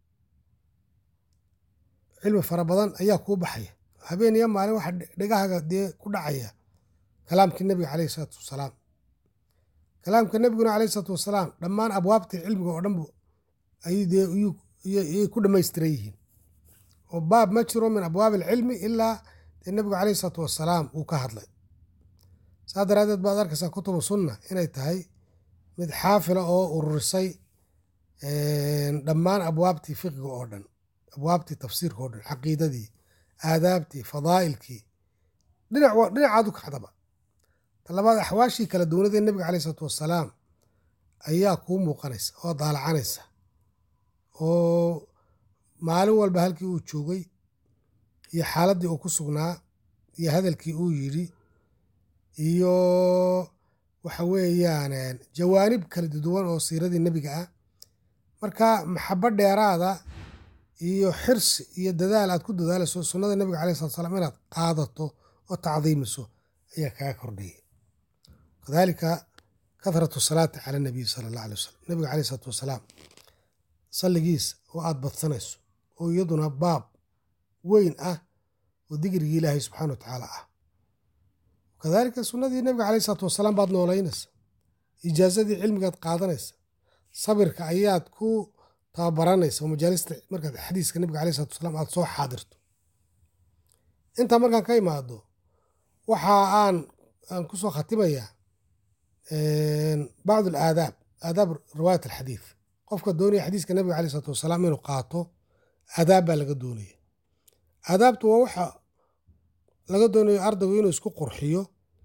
cilmi fara badan ayaa kuu baxaya habeen iyo maalin waxa dhegahaaga dee ku dhacaya kalaamkii nebiga caleyhi isalaatu wasalaam kalaamka nebiguna caleyhi isalaatu wasalaam dhammaan abwaabtii cilmiga oo dhan bu ayuu dee yay ku dhammaystiran yihiin oo baab ma jiro min abwaabi alcilmi ilaa dee nebigu caleyhi isalaatu wasalaam uu ka hadlay saa daraaddeed baad arkaysaa kutubu sunna inay tahay mid xaafila oo ururisay dhammaan abwaabtii fiqiga oo dhan abwaabtii tafsiirka oo dhan caqiidadii aadaabtii fadaa'ilkii dhinacaadu kacdaba talabaad axwaashii kala duwanadee nebiga caleyh isalaatu wasalaam ayaa kuu muuqanaysa oo daalacanaysa oo maalin walba halkii uu joogay iyo xaaladdii uu ku sugnaa iyo hadalkii uu yidhi iyo waxa weeyaan jawaanib kala duwan oo siiradii nebiga ah marka maxabo dheeraada iyo xirsi iyo dadaal aad ku dadaalayso sunnada nebiga caleyh salatu slam inaad qaadato oo tacdiimiso ayaa kaga kordhaya kadaalika kathratu salaati cala nabiy sala allah alay wasalam nebiga caleyh salatu wasalaam salligiisa oo aad badsanayso oo iyaduna baab weyn ah oo digrigii ilaahay subxana wa tacaala ah kadaalika sunnadii nebiga caleyh salatu wasalaam baad noolaynaysa ijaazadii cilmigaad qaadanaysa sabirka ayaad ku tababaranaysa oo majaalista markaad xadiiska nebiga caleyh salatu wasalaam aad soo xaadirto intaa markaan ka imaado waxa aan aan ku soo khatimayaa bacdu alaadaab aadaab riwaayat alxadiid qofka doonaya xadiiska nebiga caleyh salatu wasalaam inuu qaato aadaab baa laga doonaya aadaabtu waa waxa laga doonayo ardaygu inuu isku qurxiyo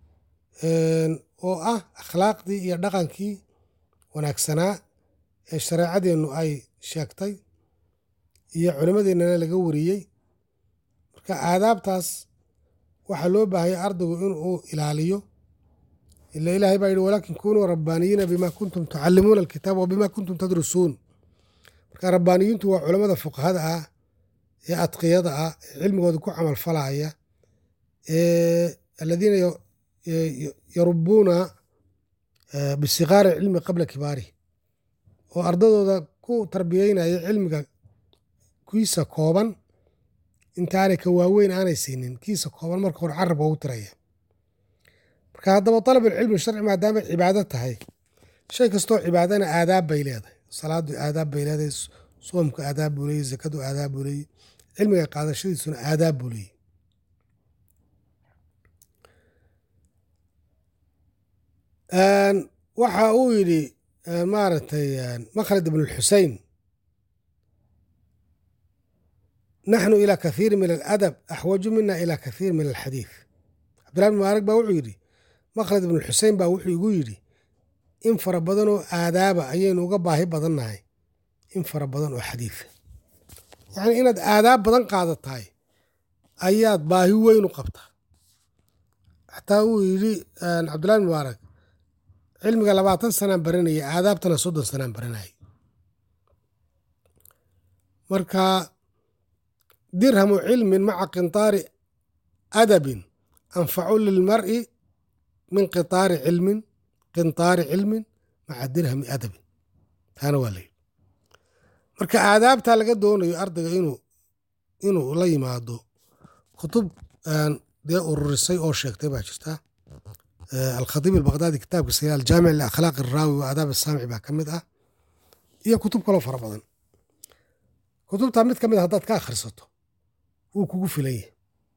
oo ah akhlaaqdii iyo dhaqankii wanaagsanaa ee shareecadeennu ay sheegtay iyo culimmadeennana laga wariyey marka aadaabtaas waxaa loo baahaya ardaygu inuu ilaaliyo ila ilaahay baa yihi walaakin kunuu rabbaaniyiina bima kuntum tucallimuuna alkitaaba wabima kuntum tadrusuun marka rabbaaniyiintu waa culamada fuqahada ah ee adqiyada ah ee cilmigooda ku camal falaya aladiina yarubuuna bisigaari cilmi qabla kibaarihi oo ardadooda ku tarbiyeynaya cilmiga kiisa kooban intaanay ka waaweyn aanay siinin kiisa kooban marka hore carabka ugu tiraya marka haddaba dalabulcilmi sharci maadaamay cibaado tahay shay kastoo cibaadana aadaab bay leedahay salaadu aadaab bay leedahay soomku aadaab buu leeyey zakadu aadaab buu leeyey cilmiga qaadashadiisuna aadaab buu leeyey waxa uu yidhi maaragtay makhlad ibn lxusein naxnu ilى kathiir min aladab axwaju mina ilى kathiir min alxadiid cabdillahi bn mubaarak baa wuxuu yidhi makhlad ibn xusein baa wuxuu igu yidhi in fara badan oo aadaaba ayaynu uga baahi badannahay in fara badan oo xadiida yacni inaad aadaab badan qaadatahay ayaad baahi weyn u qabtaa xataa uu yidhi cabdillahi bn mubaarak cilmiga labaatan sanaan baranaya aadaabtana soddon sanaan baranayay marka dirhamu cilmin maca qintaari adabin anfacu lilmar'i min qitaari cilmin qintaari cilmin maca dirhami adabin taana waa layidhi marka aadaabtaa laga doonayo ardayga inuu inuu la yimaado kutub dee ururisay oo sheegtay baa jirta alkhatiib albaqdaadi kitaabkiisa aljaamic liakhlaaq iraawi wa aadaab asaamici baa ka mid ah iyo kutub kaloo fara badan kutubtaa mid ka mid a haddaad ka akhrisato wuu kugu filan yahay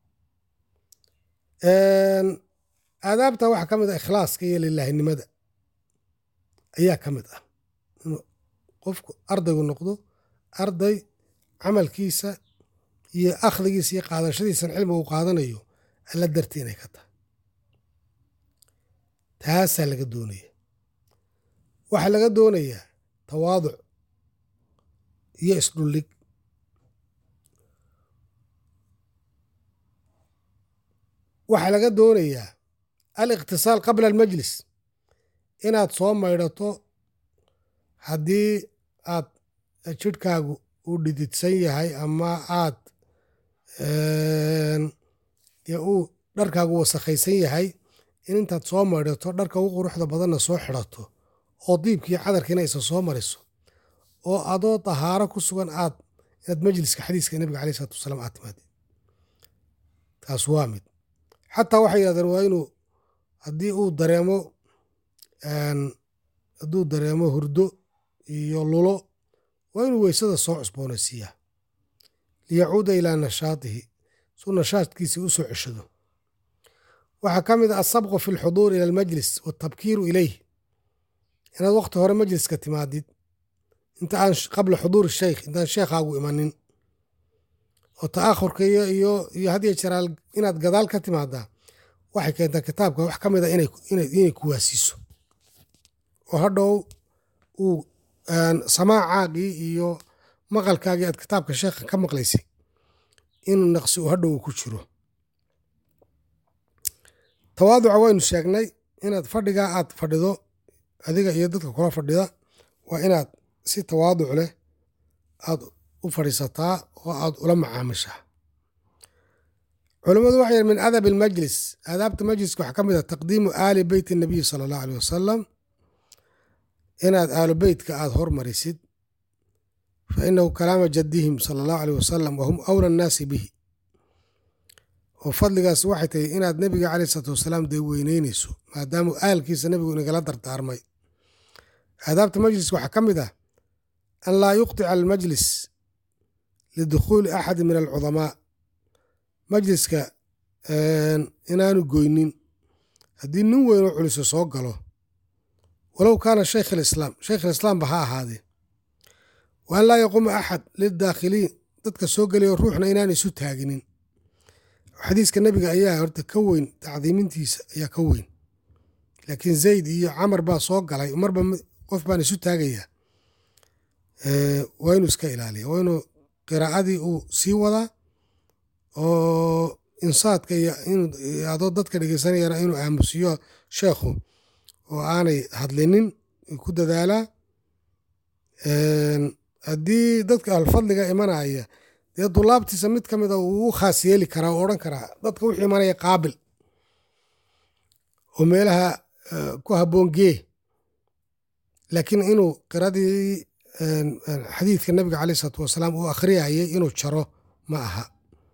aadaabta waxaa ka mid ah ikhlaaska iyo lilaahinimada ayaa ka mid ah inuu qofku ardaygu noqdo arday camalkiisa iyo akhdigiisa iyo qaadashadiisan cilmiga uu qaadanayo alla darti inay ka tahay taasaa laga doonaya waxaa laga doonayaa tawaaduc iyo isdhullig waxaa laga doonayaa aliqtisaal qabla almajlis inaad soo maydhato haddii aad jidhkaagu uu dhididsan yahay ama aad uu dharkaagu wasakhaysan yahay in intaad soo maydhato dharka ugu quruxda badanna soo xidhato oo diibkiiyo cadarkiina isa soo mariso oo adoo dahaaro ku sugan aad inaad majliska xadiiska nebiga aleyh isalaatu wasalaam aad timaadid taas waa mid xataa waxay yidhahdeen waa inuu haddii uu dareemo hadduu dareemo hurdo iyo lulo waa inuu weysada soo cusboonaysiiyaa liyacuuda ilaa nashaatihi suu nashaadkiisii u soo ceshado waxaa ka mid ah asabqu fi alxuduuri ila almajlis waatabkiiru ilayh inaad wakhti hore majliska timaadid inta aan qabla xuduuri sheykh intaan sheekhaagu imanin oo ta'akhurka iyo iyo iyo hadiyo jeraal inaad gadaal ka timaadaa waxay keentaa kitaabka wax ka mid a inay kuwaasiiso oo hadhow uu samaacaagii iyo maqalkaagii aad kitaabka sheekha ka maqlaysay inuu naqsi uu hadhow ku jiro tawaaduca waynu sheegnay inaad fadhigaa aad fadhido adiga iyo dadka kula fadhida waa inaad si tawaaduc leh aad u fadhiisataa oo aad ula macaamishaa culammadu waxay yihi min adab almajlis aadaabta majliska waxaa ka mid ah taqdiimu aali beyti nabiyi sala allahu aleyh wasalam inaad aalu beytka aad hormarisid fa inahu kalaama jaddihim sala allahu aleyh wasalam wahum awla annaasi bihi oo fadligaas waxay tahay inaad nebiga caleyh isalaatu wasalaam dee weyneynayso maadaamu aalkiisa nebigu inagala dardaarmay aadaabta majliska waxaa ka mid ah an laa yuqtica almajlis lidukhuuli axadi min alcudamaa majliska inaanu goynin haddii nin weyn oo culiso soo galo walow kaana shaykh alislaam shaykh alislaamba ha ahaadee wa an laa yaquuma axad lildaakhiliin dadka soo gelayo ruuxna inaan isu taaginin xadiiska nebiga ayaa horta ka weyn tacdiimintiisa ayaa ka weyn laakiin zayd iyo camar baa soo galay marba qof baan isu taagayaa waa inuu iska ilaaliya waa inuu qiraa'adii uu sii wadaa oo insaadka iyo adoo dadka dhegeysanayana inuu aamusiyo sheekhu oo aanay hadlinin ku dadaalaa haddii dadka alfadliga imanaya dee dulaabtiisa mid ka mida uu u khaas yeeli karaa oo odhan karaa dadka wuxuu imanaya qaabil oo meelaha ku habboon gee laakiin inuu qiradii xadiidka nabiga caleyh isalaatu wasalaam uu akhriyayay inuu jaro ma aha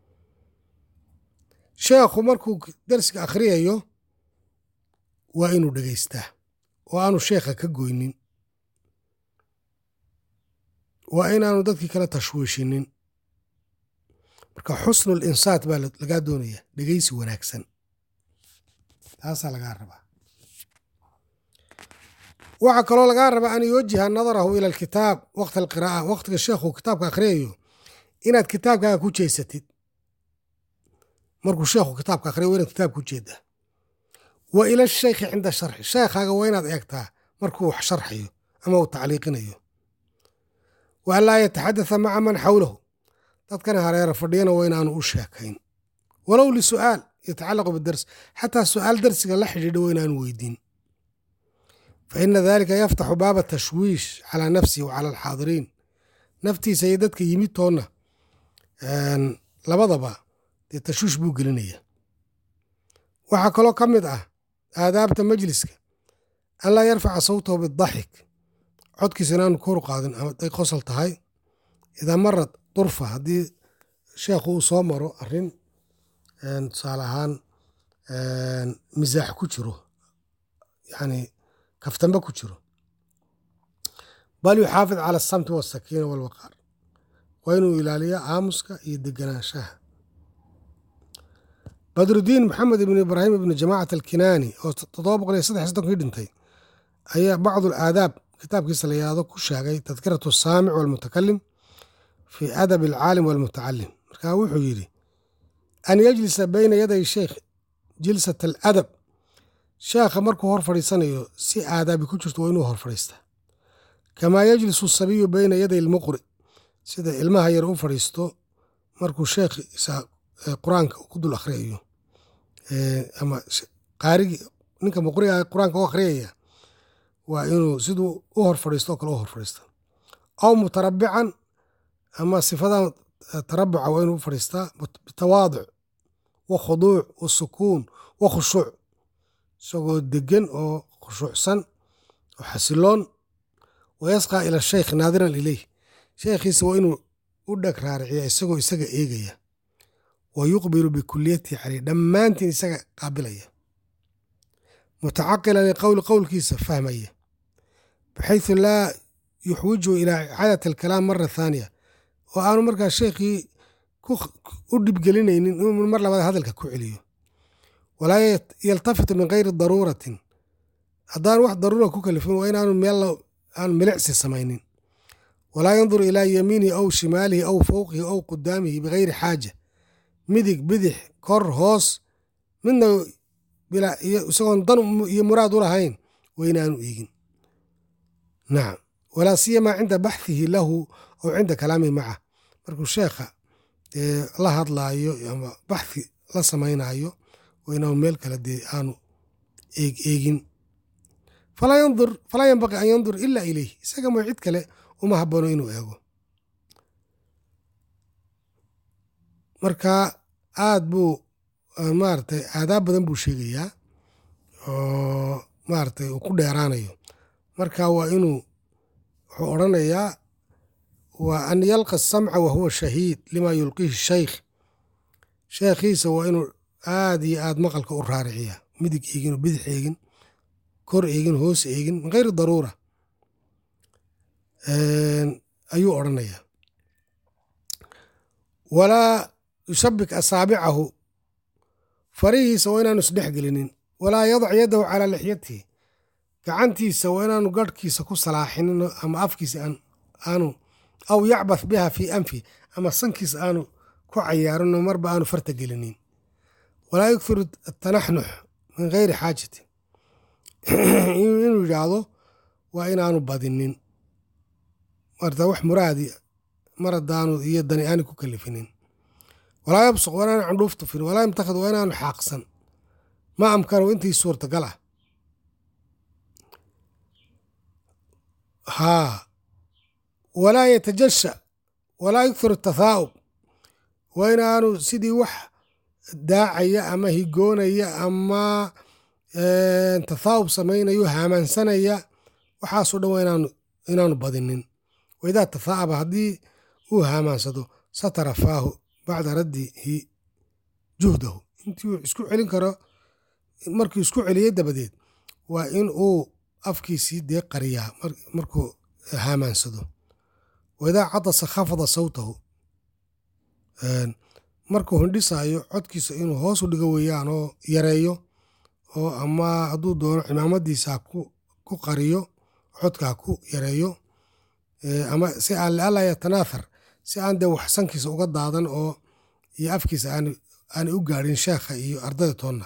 sheekhu markuu darsiga akhriyayo waa inuu dhegaystaa oo aanu sheekha ka goynin waa inaanu dadkii kala tashwiishinin marka xusnul insaat baa lagaa doonaya dhegeysi wanaagsan taasaa lagaa rabaa waxaa kaloo lagaa rabaa an yuwajiha nadarahu ila alkitaab waqta alqiraa'a waqtiga sheekhu kitaabka akhriyayo inaad kitaabkaaga ku jeesatid markuu sheekhu kitaabka akhriyayo waa inaad kitaabka ku jeedaa wa ila shaykhi cinda sharxi sheekhaaga waa inaad eegtaa markuu wax sharxayo ama uu tacliiqinayo wa an laa yataxadatha maca man xawlahu dadkana hareera fadhiyana waa inaanu u sheekayn walow lisu'aal yatacallaqu bidars xataa su'aal darsiga la xidhiidha waa inaanu weydiin fa ina dalika yaftaxu baaba tashwiish calaa nafsihi wa cala alxaadiriin naftiisa iyo dadka yimid toonna labadaba dee tashwiish buu gelinaya waxaa kaloo ka mid ah aadaabta majliska an laa yarfaca sawtahu bidaxik codkiisa inaanu koru qaadin amaday qosol tahay idaa marad durfa haddii sheekhu uu soo maro arrin tusaale ahaan misaax ku jiro yani kaftamba ku jiro bal yuxaafid cala asamti wasakiina walwaqaar waa inuu ilaaliyo aamuska iyo deganaanshaha badrudiin maxamed ibn ibraahim ibn jamacat alkinaani oo toddoba boqol iyo saddex soddonkii dhintay ayaa bacdu alaadaab kitaabkiisa la yahdo ku sheegay tadkiratu asaamic walmutakalim fi adab alcaalim walmutacalim markaa wuxuu yidhi an yajlisa bayna yaday sheikh jilsat aladab sheekha markuu hor fadhiisanayo si aadaabi ku jirto waa inuu hor fadhiistaa kamaa yajlisu asabiyu bayna yaday almuqri sida ilmaha yar u fadhiisto markuu sheekhiisa qur-aanka ku dul akhriyayo ama qaarigi ninka muqriga qur-aanka u akhriyaya waa inuu siduu u hor fadhiisto oo kale u hor fadhiista aw mutarabican ama sifadan tarabuca waa inuu u fadhiistaa bitawaaduc wa khuduuc wa sukuun wa khushuuc isagoo degan oo khushuucsan oo xasiloon wa yasqaa ila sheykh naadiran ileyh sheekhiisa waa inuu u dheg raariciya isagoo isaga eegaya wa yuqbilu bikuliyatihi caleyh dhammaantiin isaga qaabilaya mutacaqilan liqowli qowlkiisa fahmaya baxaysu laa yuxwiju ilaa icaadati alkalaam mara thaaniya oo aanu markaa sheekhii u dhibgelinaynin inuu mar labaad hadalka ku celiyo walaa yaltafitu min gayri daruuratin haddaan wax daruura ku kalifin waa inaanu meel aanu milicsi samaynin walaa yanduru ilaa yamiinihi aw shimaalihi aw fowqihi aw qudaamihi bigayri xaaja midig bidix kor hoos midna isagoon dan iyo muraad u lahayn waa inaanu eegin nacam walaa siyamaa cinda baxhihi lahu aw cinda kalaamihi maca markuu sheekha la hadlaayo ama baxhi la samaynayo waa inaanu meel kale dee aanu eeg eegin falaa yanbaqi an yandur ila ileyh isaga moo cid kale uma haboono inuu eego marka aad buu maaragtay aadaab badan buu sheegayaa oo maaragtay uu ku dheeraanayo marka waa inuu wuxuu odrhanayaa waa an yalqa asamca wa huwa shahiid lima yulqiihi shaykh sheekhiisa waa inuu aad iyo aad maqalka u raariciya midig eegin oo bidix eegin kor eegin hoos eegin min gayri daruura ayuu odrhanayaa walaa yushabik asaabicahu farihiisa waa inaanu isdhex gelinin walaa yadac yadahu calaa lixyatihi gacantiisa waa inaanu garhkiisa ku salaaxinin ama afkiisa aanu aw yacbath biha fii anfi ama sankiisa aanu ku cayaarinoo marba aanu farta gelinin walaa yughiru atanaxnux min gayri xaajati inuu yidhaahdo waa inaanu badinin marta wax muraadi mar haddaanu iyo dani aani ku kalifinin walaa yabsuq waa inaanu candhuuf tufin walaa yamtakhid waa inaanu xaaqsan ma amkanu intii suurtagal ah haa walaa yatajasha walaa yukthiru tathaa'ub waa inaanu sidii wax daacaya ama higoonaya ama tathaa'ub samaynayo haamaansanaya waxaasoo dhan waa inaanu inaanu badinin waidaa tathaa'aba haddii uu haamaansado satara faahu bacda raddihi juhdahu intii uu isku celin karo markuu isku celiyey dabadeed waa in uu afkiisii dee qariyaa markuu haamaansado waidaa cadasa khafada sawtahu markuu hindhisaayo codkiisa inuu hoos u dhigo weeyaan oo yareeyo oo ama hadduu doono cimaamadiisa ku qariyo codka ha ku yareeyo ama si aan liala yatanaathar si aan dee wax sankiisa uga daadan oo iyo afkiisa aanay u gaadhin sheekha iyo ardayda toonna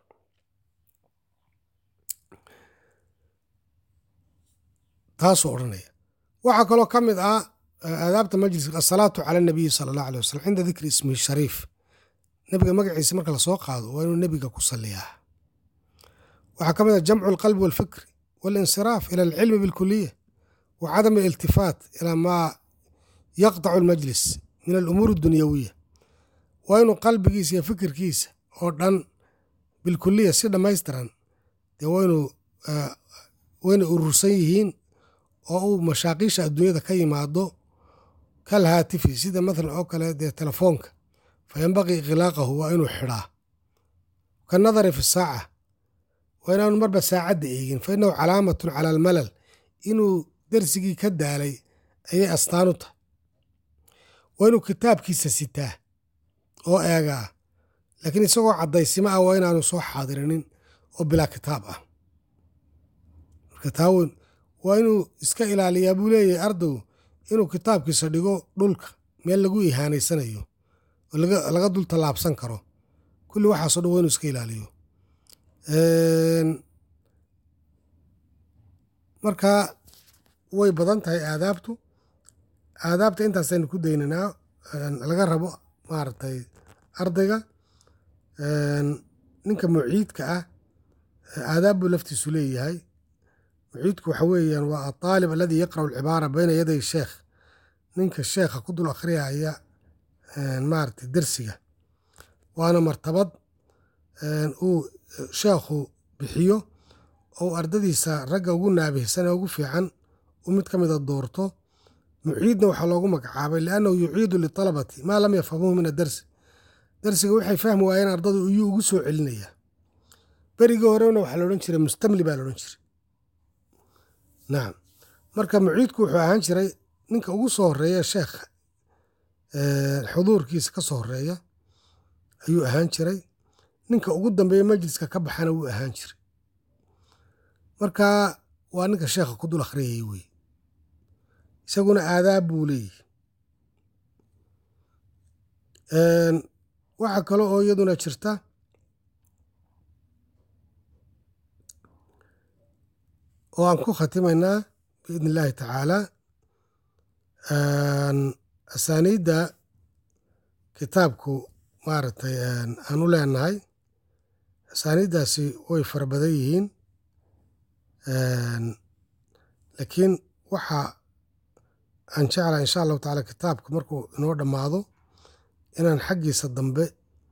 taasuu odhanaya waxaa kaloo ka mid ah aadaabta majliska asalaatu cala nabiyi sala allah alay wasalam cinda dikri ismihi shariif nebiga magaciisa marka lasoo qaado waa inuu nebiga ku saliyaa waxaa ka mid ah jamcu alqalbi walfikri walinsiraaf ila alcilmi bilkuliya wa cadam aliltifaat ilaa maa yaqdacu almajlis min alumuur addunyawiya waa inuu qalbigiisa iyo fikirkiisa oo dhan bilkuliya si dhammaystiran dee waynuu waynay urursan yihiin oo uu mashaaqiisha adduunyada ka yimaado kal haatifi sida mathalan oo kale dee telefoonka fa yanbaqii ikhlaaqahu waa inuu xidhaa ka nadari fi saaca waa inaanu marba saacadda eegin fa innahu calaamatun cala almalal inuu dersigii ka daalay ayay astaan u tahay waa inuu kitaabkiisa sitaa oo eegaa laakiin isagoo caddaysimo ah waa inaanu soo xaadirinin oo bilaa kitaab ah marka taawen waa inuu iska ilaaliyaa buu leeyahay ardaygu inuu kitaabkiisa dhigo dhulka meel lagu ihaanaysanayo oo laga dul tallaabsan karo kulli waxaaso dhan waa inuu iska ilaaliyo marka way badan tahay aadaabtu aadaabta intaasaynu ku dayninaa laga rabo maaragtay ardayga ninka muciidka ah aadaab buu laftiisu leeyahay muciidku waxa weeyaan waa ataalib aladii yaqra'u alcibaara bayna yaday sheekh ninka sheekha ku dul akhriyaya maaragtay dersiga waana martabad uu sheekhu bixiyo ou ardadiisa ragga ugu naabihsan ee ugu fiican uu mid ka mida doorto muciidna waxaa loogu magacaabay liannahu yuciidu litalabati maa lam yafhamuhu min adarsi darsiga waxay fahmi waayeen ardadu iyuu ugu soo celinayaa berigii horena waxaa la odhan jiray mustamli baa la odhan jiray nacam marka muciidku wuxuu ahaan jiray ninka ugu soo horeeya sheekha xuduurkiisa ka soo horeeya ayuu ahaan jiray ninka ugu dambeeya majliska ka baxana wuu ahaan jiray marka waa ninka sheekha ku dul akhriyayay wey isaguna aadaab buu leeyahy waxaa kale oo iyaduna jirta oo aan ku khatimaynaa biidn illaahi tacaala asaaniidda kitaabku maaragtay aan u leenahay asaaniiddaasi way fara badan yihiin laakiin waxa aan jeclaa insha allahu tacaala kitaabka markuu inoo dhammaado inaan xaggiisa dambe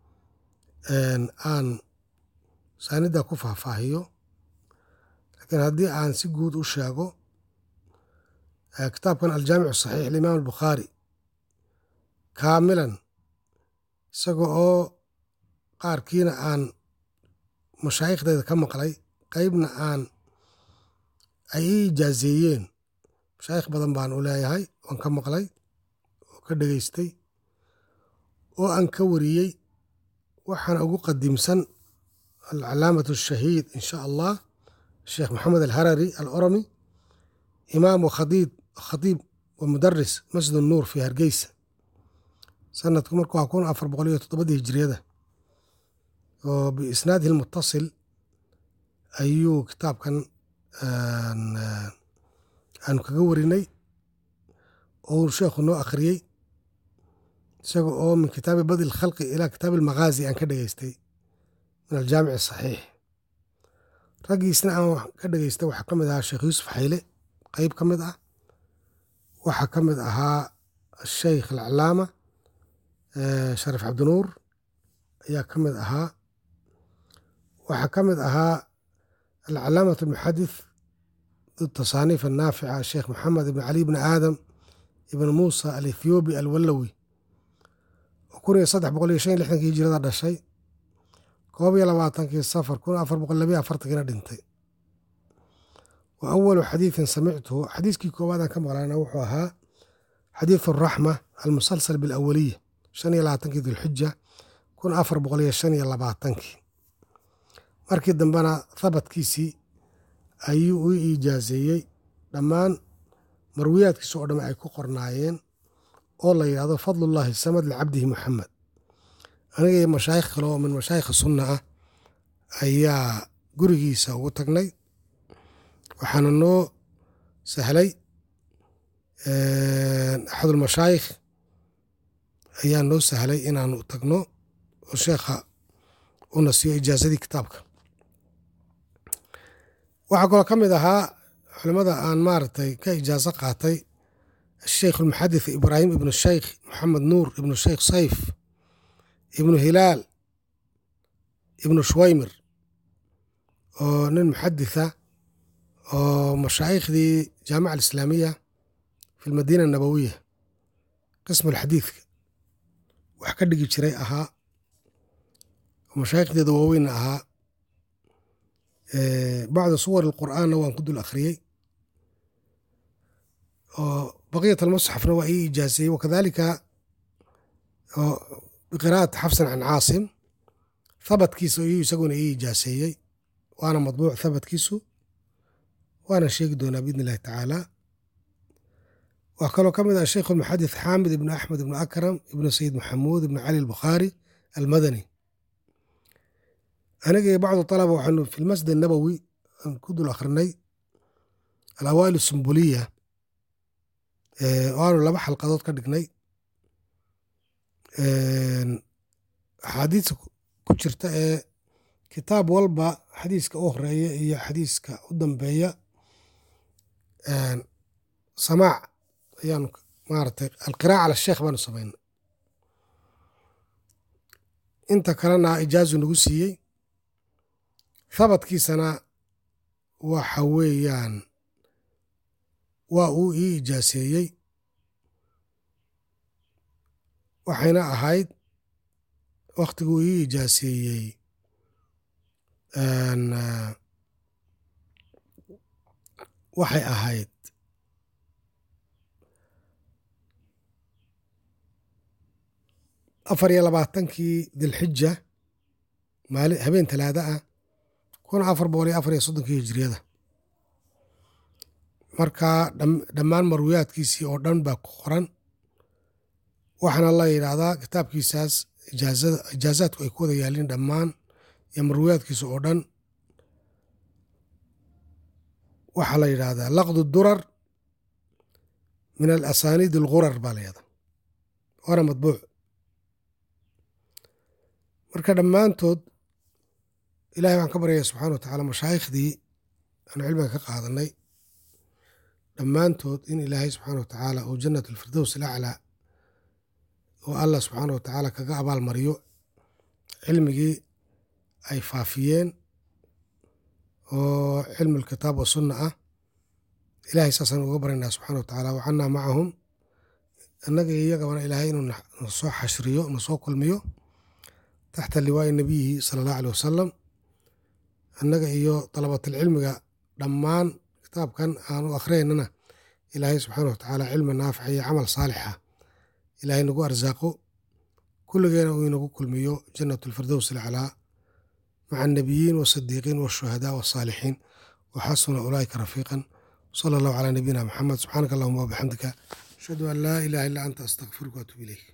aan asaaniidda ku faahfaahiyo laakiin haddii aan si guud u sheego kitaabkan aljaamicu saxiix limaam albukhaari kaamilan isaga oo qaarkiina aan mashaayikhdeeda ka maqlay qeybna aan ay ii ijaazeeyeen mashaayikh badan baan u leeyahay waan ka maqlay oo ka dhegaystay oo aan ka wariyey waxaana ugu qadiimsan alcalaamatu ashahiid in sha allah sheekh maxamed alharari aloromi imaam wakhadiib khadiib wa mudaris masjid nuur fi hargeysa sanadku marku waa kun afar boqol iyo toddobadii hijiriyada oo biisnaadihi lmutasil ayuu kitaabkan aanu kaga warinay oo uu sheekhu noo akhriyey isaga oo min kitaabi badi lkhalqi ilaa kitaabi almaghaazi aan ka dhegeystay min aljaamic asaxiix raggiisna aan ka dhegeystay waxaa ka mid ahaa sheekh yuusuf xayle qeyb ka mid ah waxaa ka mid ahaa asheykh alcalaama sharif cabdinuur ayaa ka mid ahaa waxaa ka mid ahaa alcalaamat almuxadith tasaaniif annaafica sheekh maxamed ibn cali bni aadam ibn muusa alethiobi alwalawi oo kun iyo saddex boqol iyo shan iyo lixdankii hijirada dhashay koob iyo labaatankii safar kun afar boqol labiyo afartankiina dhintay wa awalu xadiidin samictuhu xadiiskii koowaadaan ka maqlaana wuxuu ahaa xadiidu araxma almusalsal bilawaliya shan iyo labaatankii dilxija kun afar boqol iyo shan iyo labaatankii markii dambena thabadkiisii ayuu u iijaaseeyey dhammaan marwiyaadkiisa oo dhamme ay ku qornaayeen oo la yidhahdo fadlullaahi samad licabdihi muxamed aniga iyo mashaayikh kale oo min mashaayikha sunna ah ayaa gurigiisa ugu tagnay waxaana noo sahlay axadulmashaayikh ayaa noo sahlay inaanu tagno oo sheekha una siiyo ijaazadii kitaabka waxaa kaloo ka mid ahaa culimmada aan maaragtay ka ijaaso qaatay asheikh almuxadith ibraahim ibnu sheykh moxamed nuur ibnu sheykh sayf ibnu hilaal ibnu shuwaymir oo nin muxaditha oo mashaaikhdii jaamica alislaamiya fi lmadiina anabowiya qismu alxadiidka wax ka dhigi jiray ahaa oo mashaaikhdeeda waaweynna ahaa bacda suwar alqur'aanna waan ku dul akhriyey oo baqiyat almusxafna waa ii ijaaseeyey wakadalika biqiraa'ati xafsan can caasim thabadkiisa iyuu isaguna ii ijaaseeyey waana madbuuc thabadkiisu waana sheegi doonaa biidni illahi tacaala waa kaloo ka mid ah sheikh almuxadith xaamid ibnu axmed ibnu akram ibnu sayid maxamuud ibnu cali albukhaari almadani aniga iyo bacdu talaba waxaanu fi lmasjid annabowi aan ku dul akhrinay alawaa'il sumbuliya oo aanu laba xalqadood ka dhignay axaadiista ku jirta ee kitaab walba xadiiska u horeeya iyo xadiiska u dambeeya samaac ayaanu maaragtay alqiraa'a cala sheekh baanu samaynay inta kalena ijaazu nagu siiyey thabadkiisana waxa weeyaan waa uu ii ijaaseeyey waxayna ahayd wakhtiguu ii ijaaseeyey waxay ahayd afar iyo labaatankii dilxija maali habeen talaada ah kun afar boqol iyo afar iyo soddonkii hijiriyada marka dhammaan marwiyaadkiisii oo dhan baa ku qoran waxaana la yidhaahdaa kitaabkiisaas ijaazaadku ay ku wada yaalin dhammaan iyo marwiyaadkiisa oo dhan waxaa la yidhaahdaa laqdu durar min alasaniid algurar baa la yidhahdaa waana madbuuc marka dhammaantood ilahay waxaan ka baryaya subxana wa tacaala mashaaikhdii aanu cilmiga ka qaadanay dhammaantood in ilaahay subxaana wa tacaala uu jannat alfirdows alaclaa oo allah subxaana wa tacaala kaga abaal mariyo cilmigii ay faafiyeen oo cilmu alkitaab wa sunna ah ilahay saasaan uga baryaynaa subxana wa tacaala wacannaa macahum annaga iyo iyagabana ilaahay inuu nasoo xashriyo nasoo kulmiyo taxta liwaa'i nabiyihi sala allahu aleh wasalam annaga iyo dalabatalcilmiga dhammaan kitaabkan aan u akhriyaynana ilaahay subxaana wa tacaala cilmi naafica iyo camal saalixa ilaahay nagu arsaaqo kulligeena uu inagu kulmiyo jannat alfirdows alcalaa maca annabiyiin waasidiiqiin waashuhadaa wasaalixiin waxasuna ulaa'ika rafiiqan sala allahu calaa nabiyina maxamed subxaanaka allahuma wabixamdika ashhadu an laa ilaha illa anta astaqfiruka waatuub ilayk